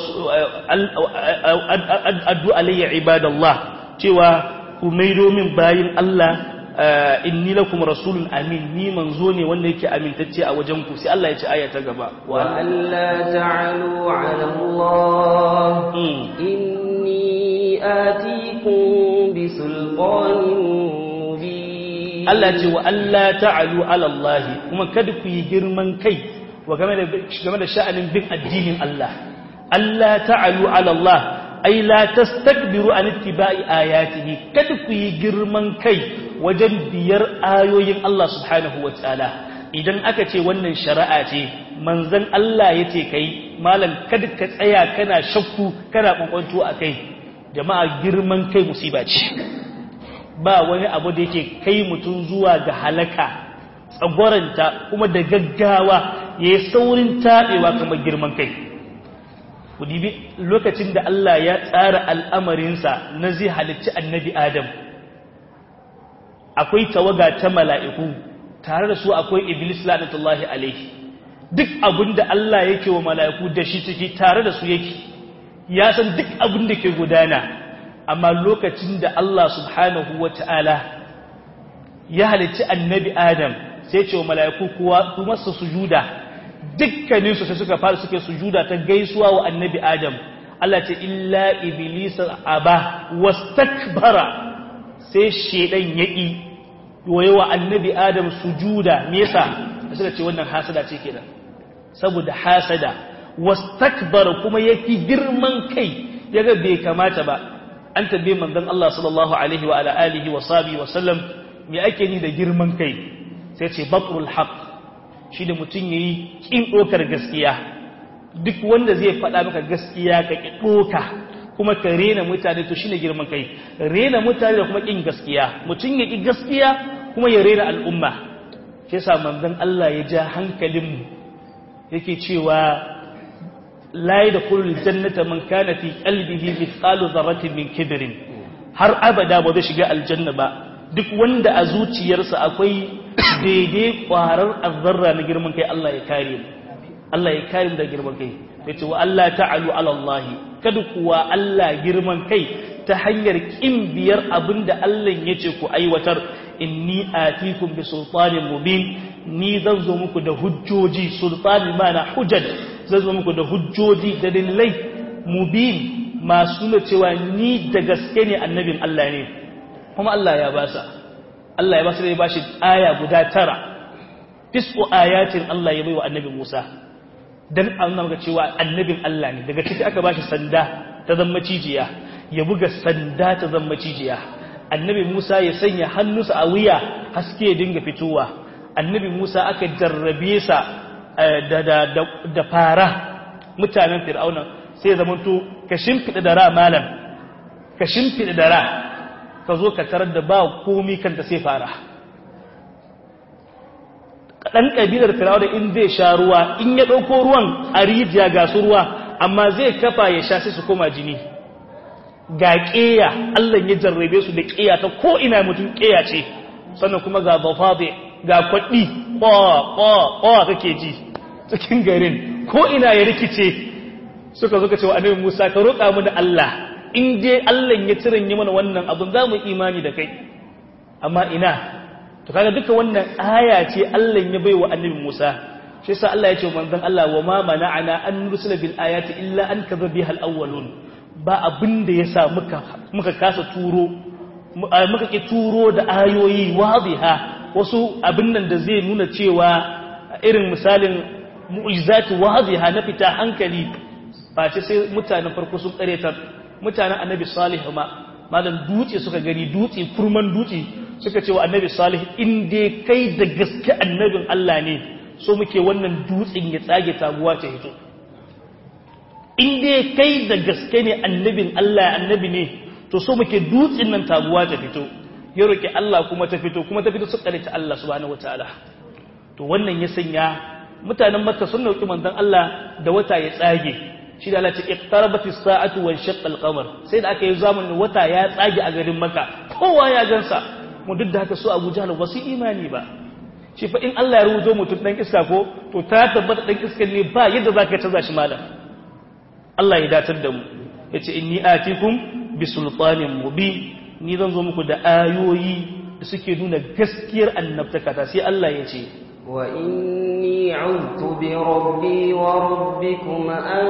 Speaker 1: addu alayya ibadallah cewa ku maido min bayin Allah inni lakum rasulun amin ni manzo ne wanda yake amintacce a wajen ku sai Allah ya ce aya ta gaba
Speaker 2: wa alla ta'alu 'ala Allah inni atikum bi sultanin mubin
Speaker 1: Allah ce wa alla ta'alu 'ala Allah kuma kada ku yi girman kai wa game da game da sha'anin bin addinin Allah alla ta'alu 'ala Allah ai la tastakbiru an ittiba'i ayatihi kada ku yi girman kai wajen biyar ayoyin Allah subhanahu wataala idan aka ce wannan shari'a ce manzon Allah yace kai malam kada ka tsaya kana shakku kana kwankwanto akai jama'a girman kai musiba ce ba wani abu da yake kai mutum zuwa ga halaka tsagwaranta kuma da gaggawa yayi saurin tabewa kamar girman kai ku dibi lokacin da Allah ya tsara al'amarinsa na zai halicci annabi Adam akwai tawaga ta mala'iku tare da su akwai Iblis la'natullahi alaihi duk abin da Allah yake wa mala'iku da shi ciki tare da su yake ya san duk abin da ke gudana amma lokacin da Allah subhanahu wa ta'ala ya halicci annabi Adam sai ce wa mala'iku kuwa kuma su sujuda dukkaninsu sai suka fara suke sujuda ta gaisuwa wa annabi Adam Allah ce illa iblis aba wastakbara sai shedan yaki waye wa annabi Adam sujuda me yasa suka ce wannan hasada ce kenan saboda hasada wastakbara kuma yaki girman kai yaga bai kamata ba an tabbe manzon Allah sallallahu alaihi wa ala alihi wa sahbihi wa sallam me ake ni da girman kai sai ce batrul haqq shi da mutum ya yi ƙin ɗokar gaskiya duk wanda zai faɗa maka gaskiya ka ƙi ɗoka kuma ka rena mutane to shi ne girman kai rena mutane da kuma ƙin gaskiya mutum ya ƙi gaskiya kuma ya rena al'umma shi yasa manzon Allah ya ja hankalinmu yake cewa la da kullu jannata man kana fi qalbihi mithqalu dharratin min kibrin har abada ba zai shiga aljanna ba duk wanda a zuciyarsa akwai daidai kwarar azzarra na girman kai Allah ya kare mu Allah ya kare mu da girman kai yace wa Allah ta'alu ala Allah kada kuwa Allah girman kai ta hanyar kin biyar abinda Allah yace ku aiwatar inni atikum bi sultanin mubin ni zan zo muku da hujjoji sultani mana hujjaj zan zo muku da hujjoji da dalilai mubin masu nuna cewa ni da gaske ne annabin Allah ne kuma Allah ya basa Allah ya basa da ya bashi aya guda tara tis'u ayatin Allah ya bai wa annabi Musa dan an nuna cewa annabin Allah ne daga ciki aka bashi sanda ta zama cijiya ya buga sanda ta zama cijiya annabi Musa ya sanya hannunsa a wuya haske ya dinga fitowa annabi Musa aka jarrabe sa da da da fara mutanen fir'auna sai zamanto ka shimfida da ra malam ka shimfida da ra ka zo ka tarar da ba komi kanta sai fara ɗan ƙabilar firawar in zai sha ruwa in ya ɗauko ruwan a rijiya ga su ruwa amma zai kafa ya sha sai su koma jini ga ƙeya allah ya jarrabe su da ƙeya ta ko ina mutum ƙeya ce sannan kuma ga bafabe ga kwaɗi ƙwa kake ji cikin garin ko ina ya rikice suka zo ka ce wa annabi musa ka roƙa mu da allah in dai Allah ya cirin yi mana wannan abin za mu imani da kai amma ina to kaga duka wannan aya ce Allah ya bai wa annabi Musa shi yasa Allah ya ce manzon Allah wa ma mana'ana an nursila bil ayati illa an kadhabiha al awwalun ba abin da yasa muka muka kasa turo muka ki turo da ayoyi wadiha wasu abin nan da zai nuna cewa irin misalin mu'jizati wadiha na fita hankali ba ce sai mutanen farko sun karetar mutanen annabi salih ma malam dutse suka gani dutse kurman dutse suka ce wa annabi salih in dai kai da gaske annabin Allah ne so muke wannan dutsen ya tsage taguwa ta hito in dai kai da gaske ne annabin Allah annabi ne to so muke dutsin nan taguwa ta fito ya roki Allah kuma ta fito kuma ta fito su kare ta Allah subhanahu wataala to wannan ya sanya mutanen Makka sun dauki manzon Allah da wata ya tsage shi da Allah ce iqtarabatis sa'atu wa shaqqa al-qamar sai da aka yi zamanin wata ya tsage a garin Makka kowa ya gansa mu duk da haka su Abu Jahl ba su imani ba shi fa in Allah ya rubuto mutum dan iska ko to ta tabbata dan iskan ne ba yadda zaka canza shi malam Allah ya datar da mu yace inni atikum bi sultanin mubin ni zan zo muku da ayoyi da suke nuna gaskiyar annabtaka ta sai Allah ya ce
Speaker 2: wa inni a'udhu bi rabbi wa rabbikum an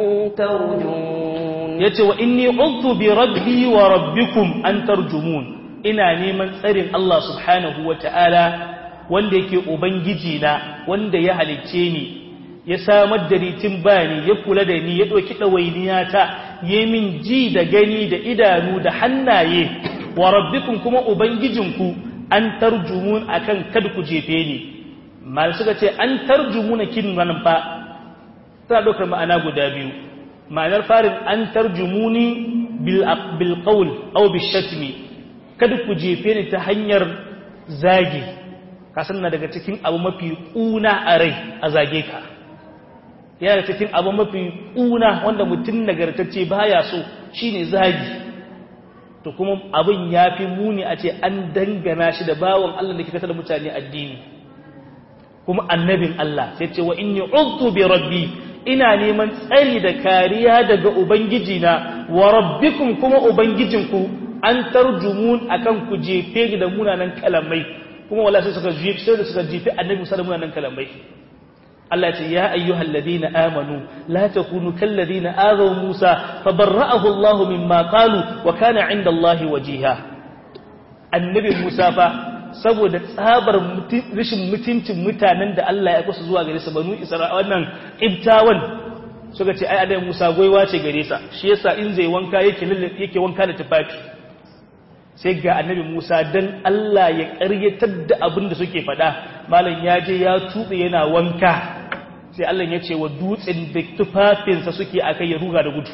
Speaker 2: tarjumun
Speaker 1: yace wa inni a'udhu bi rabbi wa rabbikum an tarjumun ina neman tsarin Allah subhanahu ta'ala wanda yake ubangiji na wanda ya halicce ni ya samar da ritin bani ya kula da ni ya ɗauki ɗawainiyata ya min ji da gani da idanu da hannaye wa rabbikum kuma ubangijinku an tarjumun akan kada ku jefe ni mal suka ce an tarjumuna kin nan fa tana ɗaukar ma'ana guda biyu ma'anar farin an tarjumuni bil bil qawl aw bil shatmi kada ku jefe ni ta hanyar zagi kasan na daga cikin abu mafi kuna a rai a zage ka yana cikin abu mafi ƙuna wanda mutum nagartacce baya so shine zagi to kuma abin ya fi muni a ce an dangana shi da bawon Allah da ke kasar mutane addini kuma annabin Allah sai ce wa inni uztu bi rabbi ina neman tsari da kariya daga ubangiji na wa rabbikum kuma ubangijinku an tarjumun akan ku jefe da munanan kalamai kuma wala sai suka jefe sai suka jefe annabi musa da munanan kalamai Allah ce ya ayyuhal ladina amanu la takunu kal ladina azaw Musa fabarra'ahu Allah mimma qalu wa kana 'inda Allah wajiha annabi Musa fa saboda tsabar rashin mutuncin mutanen da Allah ya kusa zuwa gare su banu Isra'ila wannan ibtawan suka ce ai annabi Musa goiwa ce gare sa shi yasa in zai wanka yake yake wanka da tufafi sai ga annabi Musa dan Allah ya ƙaryatar da abin da suke faɗa malam ya je ya tuɓe yana wanka sai Allah ya ce wa dutsen da tufafinsa suke akai ya ruga da gudu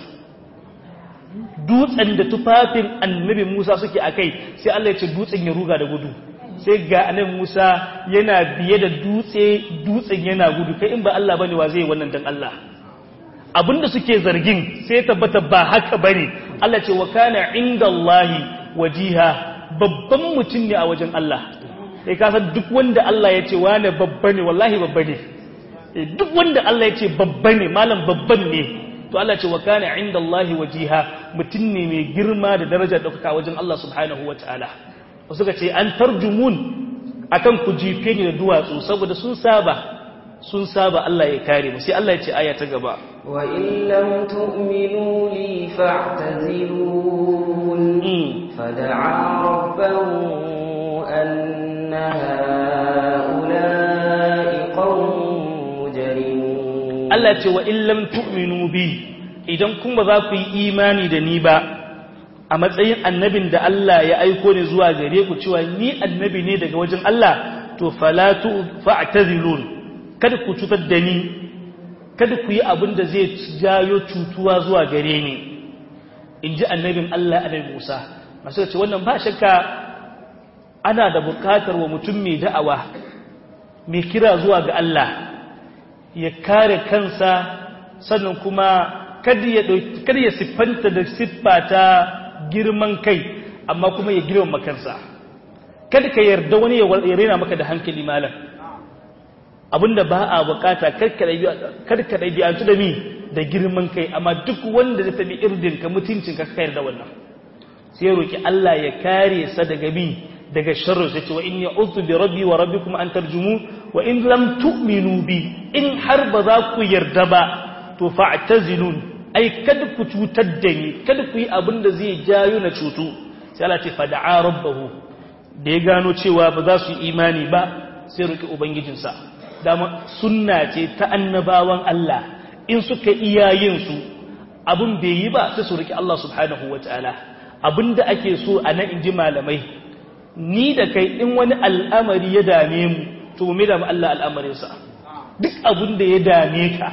Speaker 1: dutsen da tufafin annabi Musa suke akai sai Allah ya ce dutsen ya ruga da gudu sai ga annabi Musa yana biye da dutse dutsen yana gudu kai in ba Allah bane wa zai wannan dan Allah abinda suke zargin sai tabbata ba haka bane Allah ce wa kana indallahi wajiha babban mutum ne a wajen Allah sai ka san duk wanda Allah ya ce wane babba ne wallahi babba ne duk wanda Allah ya ce babba ne malam babban ne to Allah ce wa kana inda Allah wajiha mutum ne mai girma da daraja da kuka wajen Allah subhanahu wa ta'ala wasu ka ce an tarjumun akan ku jife ni da duwatsu saboda sun saba sun saba Allah ya kare mu sai Allah ya ce aya ta gaba
Speaker 2: wa in lam tu'minu li fa'tazilun fada'a rabbahu anna ha'ula'i qaumun mujrimun
Speaker 1: Allah ce wa in lam tu'minu bi idan kun ba za ku yi imani da ni ba a matsayin annabin da Allah ya aiko ni zuwa gare ku cewa ni annabi ne daga wajen Allah to falatu fa'tazilun kada ku cutar da ni kada ku yi abin da zai jayo cutuwa zuwa gare ni in ji annabin Allah annabi Musa masu ce wannan ba shakka ana da bukatar wa mutum mai da'awa mai kira zuwa ga Allah ya kare kansa sannan kuma kada ya kada ya siffanta da siffa ta girman kai amma kuma ya girmama kansa kada ka yarda wani ya rena maka da hankali malam abinda ba a bukata karka ɗabi'antu da mi da girman kai amma duk wanda zai tabi irdinka mutuncinka ka yarda wannan sai ya roki Allah ya kare sa daga bi daga sharri sai ce wa inni a'udhu bi rabbi wa rabbikum an tarjumu wa in lam tu'minu bi in har ba za ku yarda ba to fa'tazilun ai kada ku cutar da ni kada ku yi abin da zai jayo na cutu sai Allah ce fada'a rabbahu da ya gano cewa ba za su yi imani ba sai roki ubangijinsa dama sunna ce ta annabawan Allah in suka iya yin su abin bai yi ba sai su roki Allah subhanahu wataala abinda ake so a nan inji malamai ni da kai in wani al'amari ya dame mu to mu da Allah al'amarinsa duk abin da ya dame ka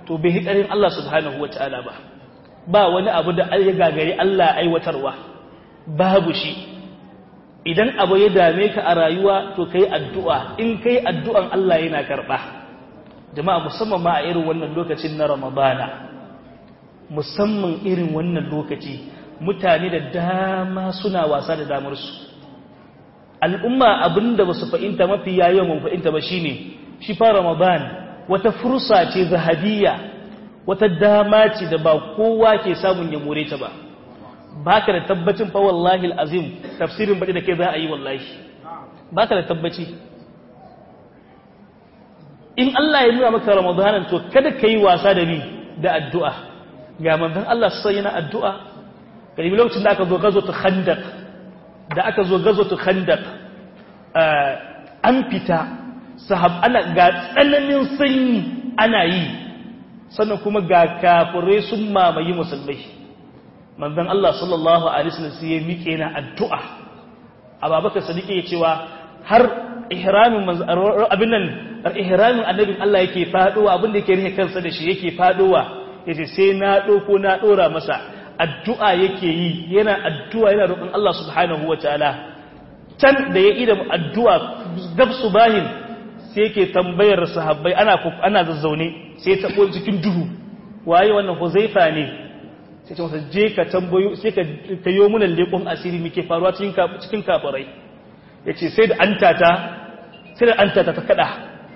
Speaker 1: to bai hikarin Allah subhanahu wataala ba ba wani abu da ya gagari Allah aiwatarwa babu shi idan abu ya dame ka a rayuwa to kai addu'a in kai addu'an Allah yana karba jama'a musamman ma a irin wannan lokacin na Ramadana musamman irin wannan lokaci mutane da dama suna wasa da damarsu al'umma abinda ba su fahimta mafi yayin mun fahimta ba shine shi fa ramadan wata fursa ce zahabiyya wata dama ce da ba kowa ke samun ya more ta ba baka da tabbacin fa wallahi alazim tafsirin baɗi da kai za a yi wallahi baka da tabbaci in Allah ya nuna maka ramadanan to kada ka yi wasa da ni da addu'a ga manzon Allah sai yana addu'a kai lokacin da aka zo gazo ta khandaq da aka zo gazo ta khandaq an fita sahab ana ga tsananin sanyi ana yi sannan kuma ga kafirai sun mamaye musulmai manzon Allah sallallahu alaihi wasallam sai ya miƙe na addu'a Abubakar Sadiq ya cewa har ihramin abin nan ihramin annabin Allah yake faduwa abin da yake rike kansa da shi yake faduwa yace sai na doko na dora masa addu'a yake yi yana addu'a yana roƙon Allah subhanahu wataala can da ya ida addu'a gab subahin sai yake tambayar sahabbai ana ana zazzaune sai ta ko cikin duhu waye wannan Huzaifa ne sai ce masa je ka tambayo sai ka tayo mana lekon asiri muke faruwa cikin cikin kafirai yace sai da antata sai da antata ta kada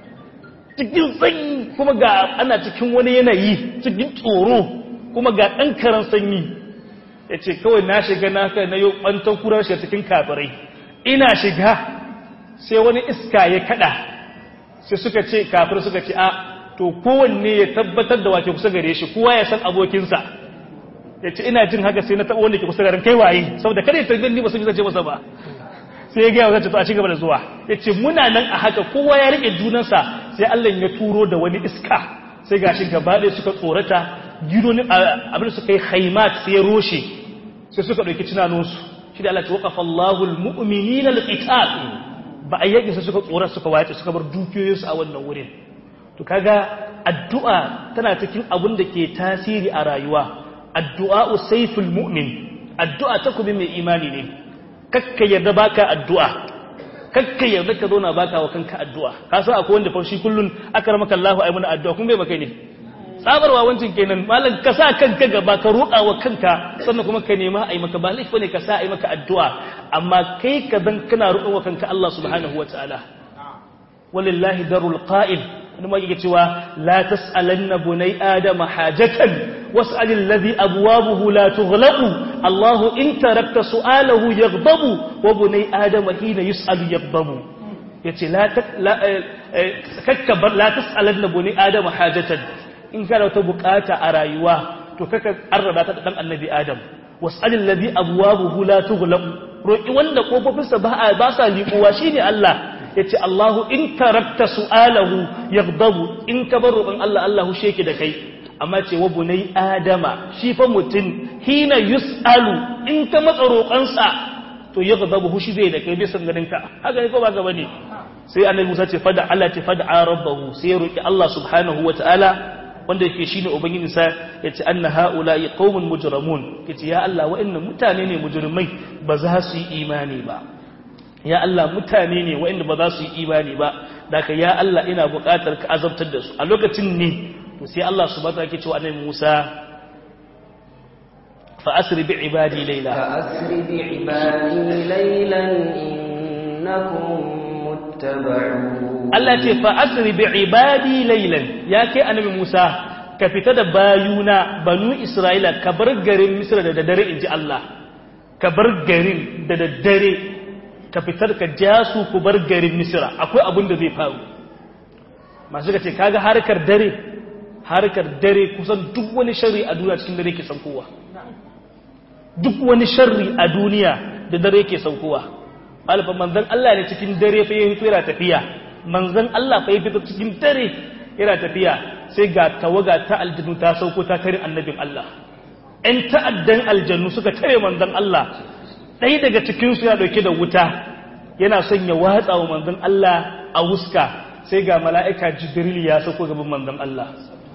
Speaker 1: cikin sanyi kuma ga ana cikin wani yanayi cikin tsoro kuma ga ɗan karan sanyi ya ce kawai na shiga na kai na yau ɓantan kurar shi cikin kafirai ina shiga sai wani iska ya kada sai suka ce kafir suka ce a to kowanne ya tabbatar da wake kusa gare shi kowa ya san abokinsa ya ce ina jin haka sai na taɓa wanda ke kusa garin kai waye saboda kada ya tarbi ni ba sun yi zace masa ba sai ya gaya wa to a ci gaba da zuwa ya ce muna nan a haka kowa ya riƙe junansa sai Allah ya turo da wani iska sai gashi gaba ɗaya suka tsorata gidonin abin da suka yi haimat sai ya roshe sai suka ɗauki tunanunsu shi da Allah ta waƙafa Allahul mu'minin al-qital ba a yaki sai suka tsora suka wace suka bar dukiyoyinsu a wannan wurin to kaga addu'a tana cikin abin da ke tasiri a rayuwa addu'a sayful mu'min addu'a takubi mai imani ne kakka yarda baka addu'a kakka yarda ka zauna baka wa kanka addu'a ka san akwai wanda fa shi kullun akramaka Allahu ay muna addu'a kun bai baka ne tsabarwa wancin kenan malam ka sa kanka gaba ka roƙa wa kanka sannan kuma ka nema ai maka ba laifi ne ka sa ai maka addu'a amma kai ka dan kana roƙa wa kanka Allah subhanahu wataala walillahi darul qa'il wani ma yake cewa la tas'alanna bunai adama hajatan was'al alladhi abwabuhu la tughlaqu Allahu in tarakta su'alahu yaghdabu wa bunai adama hina yus'alu yaghdabu yace la kakkabar la tas'alanna bunai adama hajatan in kana wata bukata a rayuwa to kaka arraba ta dan annabi adam was'al alladhi abwabuhu la tughlaqu roki wanda kofofinsa ba ba sa liƙuwa shine Allah yace Allahu in tarakta su'alahu yaghdabu in ka bar roƙon Allah Allah hushe ki da kai amma ce wa bunai adama shi fa mutun hina yus'alu in ka matsa roƙonsa to yaghdabu hushi zai da kai bai san ganin ka haka ne ko ba ga bane sai annabi Musa ce fada Allah ce fada rabbahu sai roki Allah subhanahu wataala wanda yake shine ubangiji sa yace anna haula'i qaumun mujrimun yace ya Allah wa'annan mutane ne mujrimai ba za su yi imani ba ya Allah mutane ne waɗanda ba za su yi imani ba daga ya Allah ina buƙatar ka azabtar da su a lokacin ne to sai Allah subhanahu wa ta'ala ke cewa annabi Musa fa asri bi ibadi layla
Speaker 2: fa asri bi ibadi laylan innakum muttaba'un
Speaker 1: Allah ce fa asri bi ibadi laylan ya kai annabi Musa ka fita da bayuna banu Isra'ila ka bar garin Misra da daddare inji Allah ka bar garin da daddare ka fitar ka ja su ku bar garin misira akwai abin da zai faru masu ka ce kaga harkar dare harkar dare kusan duk wani sharri a duniya cikin dare ke saukowa duk wani sharri a duniya da dare ke saukowa alfa manzan Allah ne cikin dare fa yayin yana tafiya manzan Allah fa yayin cikin dare yana tafiya sai ga tawaga ta aljannu ta sauko ta tare annabin Allah ‘yan ta'addan aljannu suka tare manzan Allah ɗaya daga cikinsu ya ɗauke da wuta yana son ya watsa wa manzan Allah a wuska sai ga mala'ika jibril ya sauko gaban manzan Allah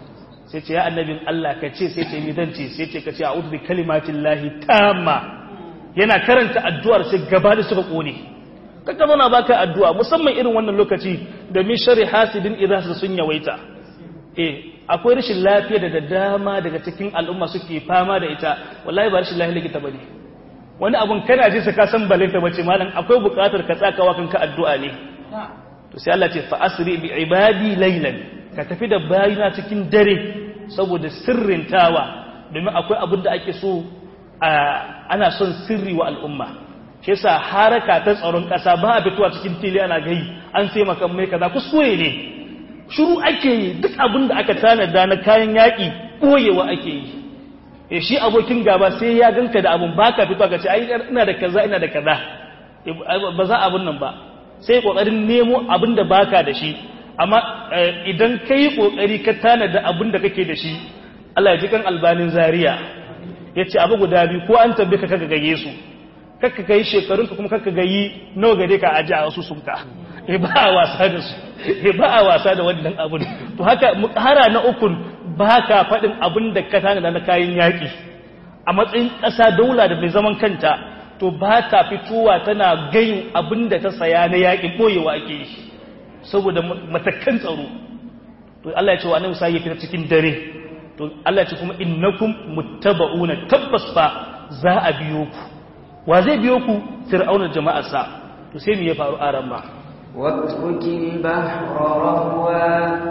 Speaker 1: sai ce ya annabin Allah ka ce sai ce mi zan ce sai ce ka ce a'udhu bi kalimatillahi tamma yana karanta addu'ar sai gaba da suka kone kaka zauna baka addu'a musamman irin wannan lokaci da min sharri hasidin idza sun yawaita eh akwai rashin lafiya da dama daga cikin al'umma suke fama da ita wallahi ba rashin lafiya likita bane wani abun kana ji ka san balinta bace malam akwai buƙatar ka tsakawa kanka addu'a ne to sai Allah ce fa asri bi ibadi laylan ka tafi da bayina cikin dare saboda sirrintawa domin akwai abin da ake so ana son sirri wa al'umma shi yasa haraka ta tsaron ƙasa ba a fitowa cikin fili ana gai an sai makan mai kaza kuskure ne shiru ake yi duk abin da aka tanada na kayan yaƙi ɓoyewa ake yi e shi abokin gaba sai ya ganka da abun baka fitowa ka ce ai ina da kaza ina da kaza ba za abun nan ba sai kokarin nemo abin da baka da shi amma idan kai kokari ka tanada abin da kake da shi Allah ya ji kan albanin zaria yace abu guda biyu ko an tabbe ka kaga gaye su kakka kai shekarunka kuma kakka gayi nawa gare ka aji a wasu sunka e ba a wasa da su e ba a wasa da wannan abun to haka hara na ukun ba ka faɗin abin da ka tanada na kayan yaƙi a matsayin ƙasa daula da mai zaman kanta to ba ta fitowa tana gayin abin da ta saya na yaƙi ɓoyewa ake yi saboda matakan tsaro to Allah ya ce wa annabi sai ya fita cikin dare to Allah ya ce kuma innakum muttaba'una tabbas fa za a biyo ku wa zai biyo ku fir'auna jama'arsa to sai me ya faru a ran ma
Speaker 2: واترك البحر رهوا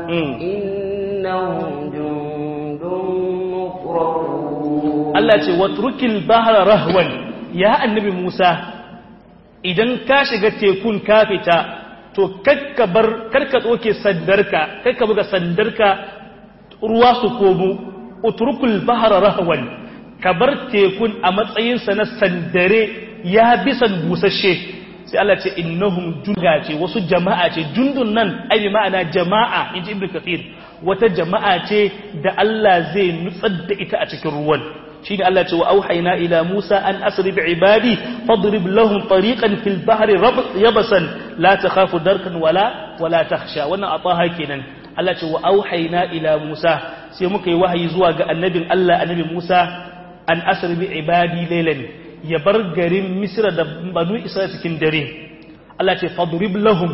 Speaker 2: إنهم جند مفرقون
Speaker 1: Allah ce watrukil bahra rahwan ya annabi Musa idan ka shiga tekun ka fita to kakka bar karka tsoke sandarka kakka buga sandarka ruwa su komo utrukul bahra rahwan ka bar tekun a matsayinsa na sandare ya bisan busasshe sai Allah ce innahum junga ce wasu jama'a ce jundun nan ai bi ma'ana jama'a inji ibnu kathir wata jama'a ce da Allah zai nutsar da ita a cikin ruwan shine Allah ce wa auhayna ila Musa an asri bi ibadi fadrib lahum tariqan fil bahri yabasan la takhafu darkan wala wala takhsha wannan ataha kenan Allah ce wa auhayna ila Musa sai muka yi wahayi zuwa ga annabin Allah annabi Musa an asri bi ibadi laylan ya bar garin Misra da banu Isra'ila cikin dare Allah ce fadrib lahum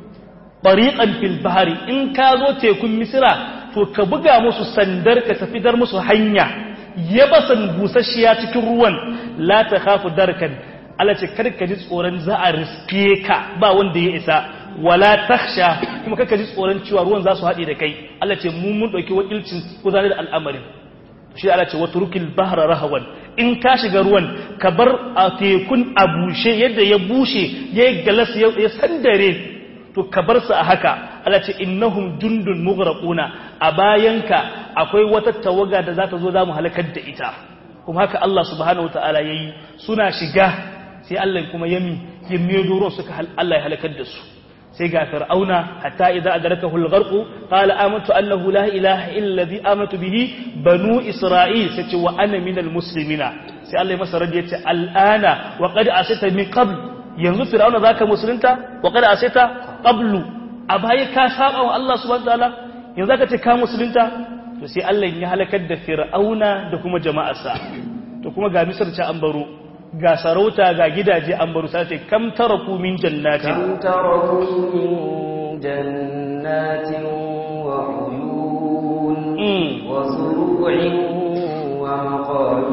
Speaker 1: tariqan fil bahri in ka zo tekun Misra to ka buga musu sandar ka tafi dar musu hanya yabasan busasshiya cikin ruwan la ta khafu darkan Allah ce karka ji tsoron za a riske ka ba wanda ya isa wala takhsha kuma karka ji tsoron cewa ruwan za su haɗe da kai Allah ce mu mun ɗauki wakilcin gudanar da al'amarin shi Allah ce watrukil bahra rahawan in ka shiga ruwan ka bar a tekun a bushe yadda ya bushe ya galas ya sandare to ka bar su a haka Allah ce innahum jundun mughraquna a bayanka akwai wata tawaga da za ta zo za mu halakar da ita kuma haka Allah subhanahu wataala yayi suna shiga sai Allah kuma yami ya medo ruwan suka Allah ya halakar da su sai ga fir'auna hatta idza adrakahu al-gharq qala amantu annahu la ilaha illa alladhi amantu bihi banu isra'il sai ce wa ana minal muslimina sai Allah ya masa radi yace al'ana wa qad asita min qabl yanzu fir'auna zaka musulunta wa qad asita qablu a baya ka saba wa Allah subhanahu wataala yanzu zaka ce ka musulunta to sai Allah ya halakar da fir'auna da kuma jama'arsa to kuma ga misar ta an baro ga sarauta ga gidaje an baro sai ce kam taraku min jannatin
Speaker 2: كم تركوا من جنات وعيون
Speaker 1: Mm.
Speaker 2: وزروع ومقام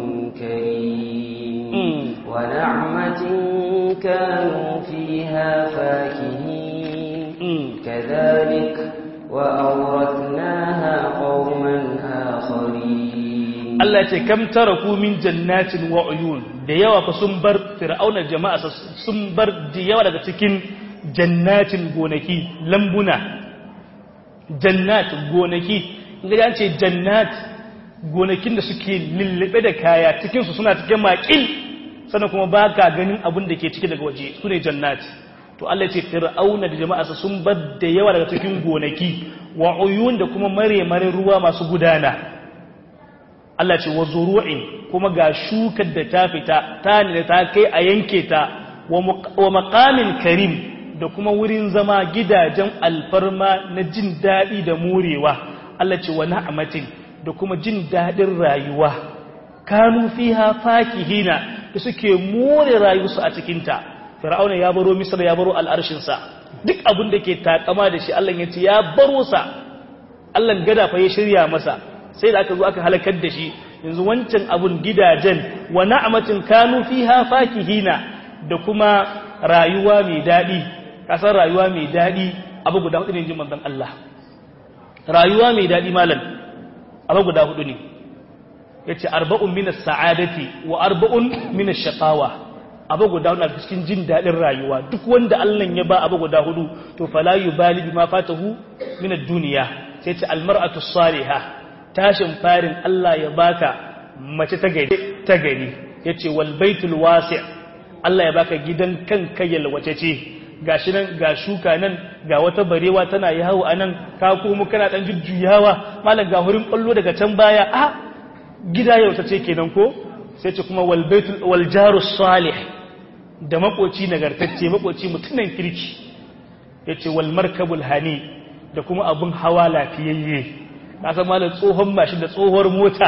Speaker 2: كريم
Speaker 1: Mm.
Speaker 2: ونعمة كانوا فيها فاكهين
Speaker 1: Mm.
Speaker 2: كذلك وأورثناها قوما آخرين
Speaker 1: Allah ce kam taraku min jannatin wa uyun da yawa fa sun bar fir'auna jama'a sun bar da yawa daga cikin jannatin gonaki lambuna jannat gonaki inda an ce jannat gonakin da suke lullube da kaya cikin su suna cikin maƙil sannan kuma ba ka ganin abin da ke ciki daga waje su ne jannat to Allah ce fir'auna da jama'arsa sun bar da yawa daga cikin gonaki wa uyun da kuma mare mare ruwa masu gudana Allah ce wa zuru'in kuma ga shukar da ta fita ta ne da ta kai a yanke ta wa muq- wa maqamin karim da kuma wurin zama gidajen alfarma na jin daɗi da morewa Allah ce wa na'matin da kuma jin dadin rayuwa kanu fiha fakihina da suke more rayuwarsu a cikin ta fir'auna ya baro misra ya baro al'arshin sa duk abin da ke takama da shi Allah ya ce ya baro sa Allah gada fa ya shirya masa sai da aka zo aka halakar da shi yanzu wancan abun gidajen wa na'matin kanu fiha fakihina da kuma rayuwa mai dadi kasar rayuwa mai dadi abu guda hudu ne jin manzon Allah rayuwa mai dadi malam abu guda hudu ne yace arba'un min as-sa'adati wa arba'un min ash-shaqawa abu guda hudu na cikin jin dadin rayuwa duk wanda Allah ya ba abu guda hudu to fala yubali bima fatahu min ad-dunya sai ce al-mar'atu as-salihah tashin farin Allah ya baka mace ta gari ta gari yace wal baitul wasi' Allah ya baka gidan kanka yalwace ce gashi nan ga shuka nan ga wata barewa tana yawo anan ka komo kana dan jujjuyawa malam ga hurin kallo daga can baya a gida yau ce kenan ko sai ce kuma wal baitul wal jaru salih da makoci nagartacce makoci mutunan kirki yace wal markabul hani da kuma abun hawa lafiyayye ka san malam tsohon mashin da tsohuwar mota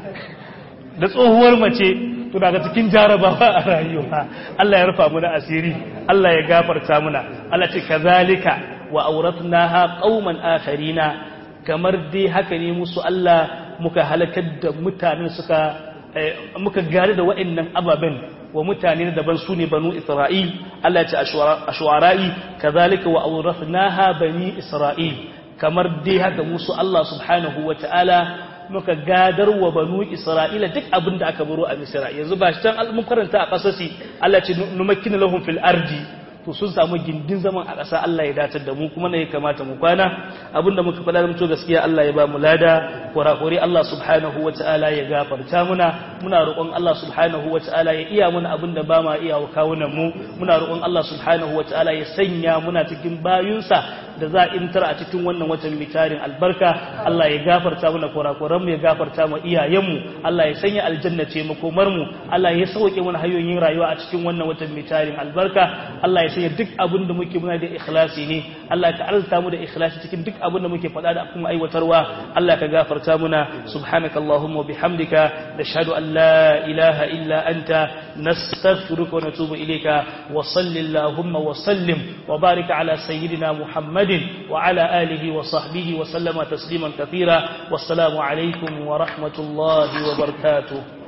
Speaker 1: da tsohuwar mace to daga cikin jarabawa a rayuwa Allah ya rufa muna asiri Allah ya gafarta muna Allah ce kazalika wa auratnaha qauman akharina kamar dai haka ne musu Allah muka halakar da mutanen suka muka gare da waɗannan ababen wa mutane daban su ne banu Isra'il Allah ya ce ashwara'i kazalika wa auratnaha bani Isra'il kamar dai haka musu Allah subhanahu wa ta'ala muka gadar wa banu Isra'ila duk abin da aka baro a Misra yanzu ba shi can mun karanta a ƙasasi Allah ce numakkina lahum fil ardi to sun samu gindin zaman a ƙasa Allah ya datar da mu kuma ne ya kamata mu kwana abinda muka faɗa mutu gaskiya Allah ya ba mu lada kurakuri Allah subhanahu wa ta'ala ya gafarta muna muna roƙon Allah subhanahu wa ta'ala ya iya muna abinda ba ma iya wa kawunan mu muna roƙon Allah subhanahu wa ta'ala ya sanya muna cikin bayunsa da za a intar a cikin wannan watan mitarin albarka Allah ya gafarta mana kurakuranmu ya gafarta mu iyayenmu Allah ya sanya aljanna ce makomar mu Allah ya sauke mana hanyoyin rayuwa a cikin wannan watan mitarin albarka Allah ya sanya duk abin da muke muna da ikhlasi ne Allah ka arzuta mu da ikhlasi cikin duk abin da muke faɗa da kuma aiwatarwa Allah ka gafarta muna subhanaka allahumma wa bihamdika nashhadu an la ilaha illa anta nastaghfiruka wa natubu ilayka wa sallallahu wa sallim wa barik ala sayyidina muhammad محمد وعلى آله وصحبه وسلم تسليما كثيرا والسلام عليكم ورحمة الله وبركاته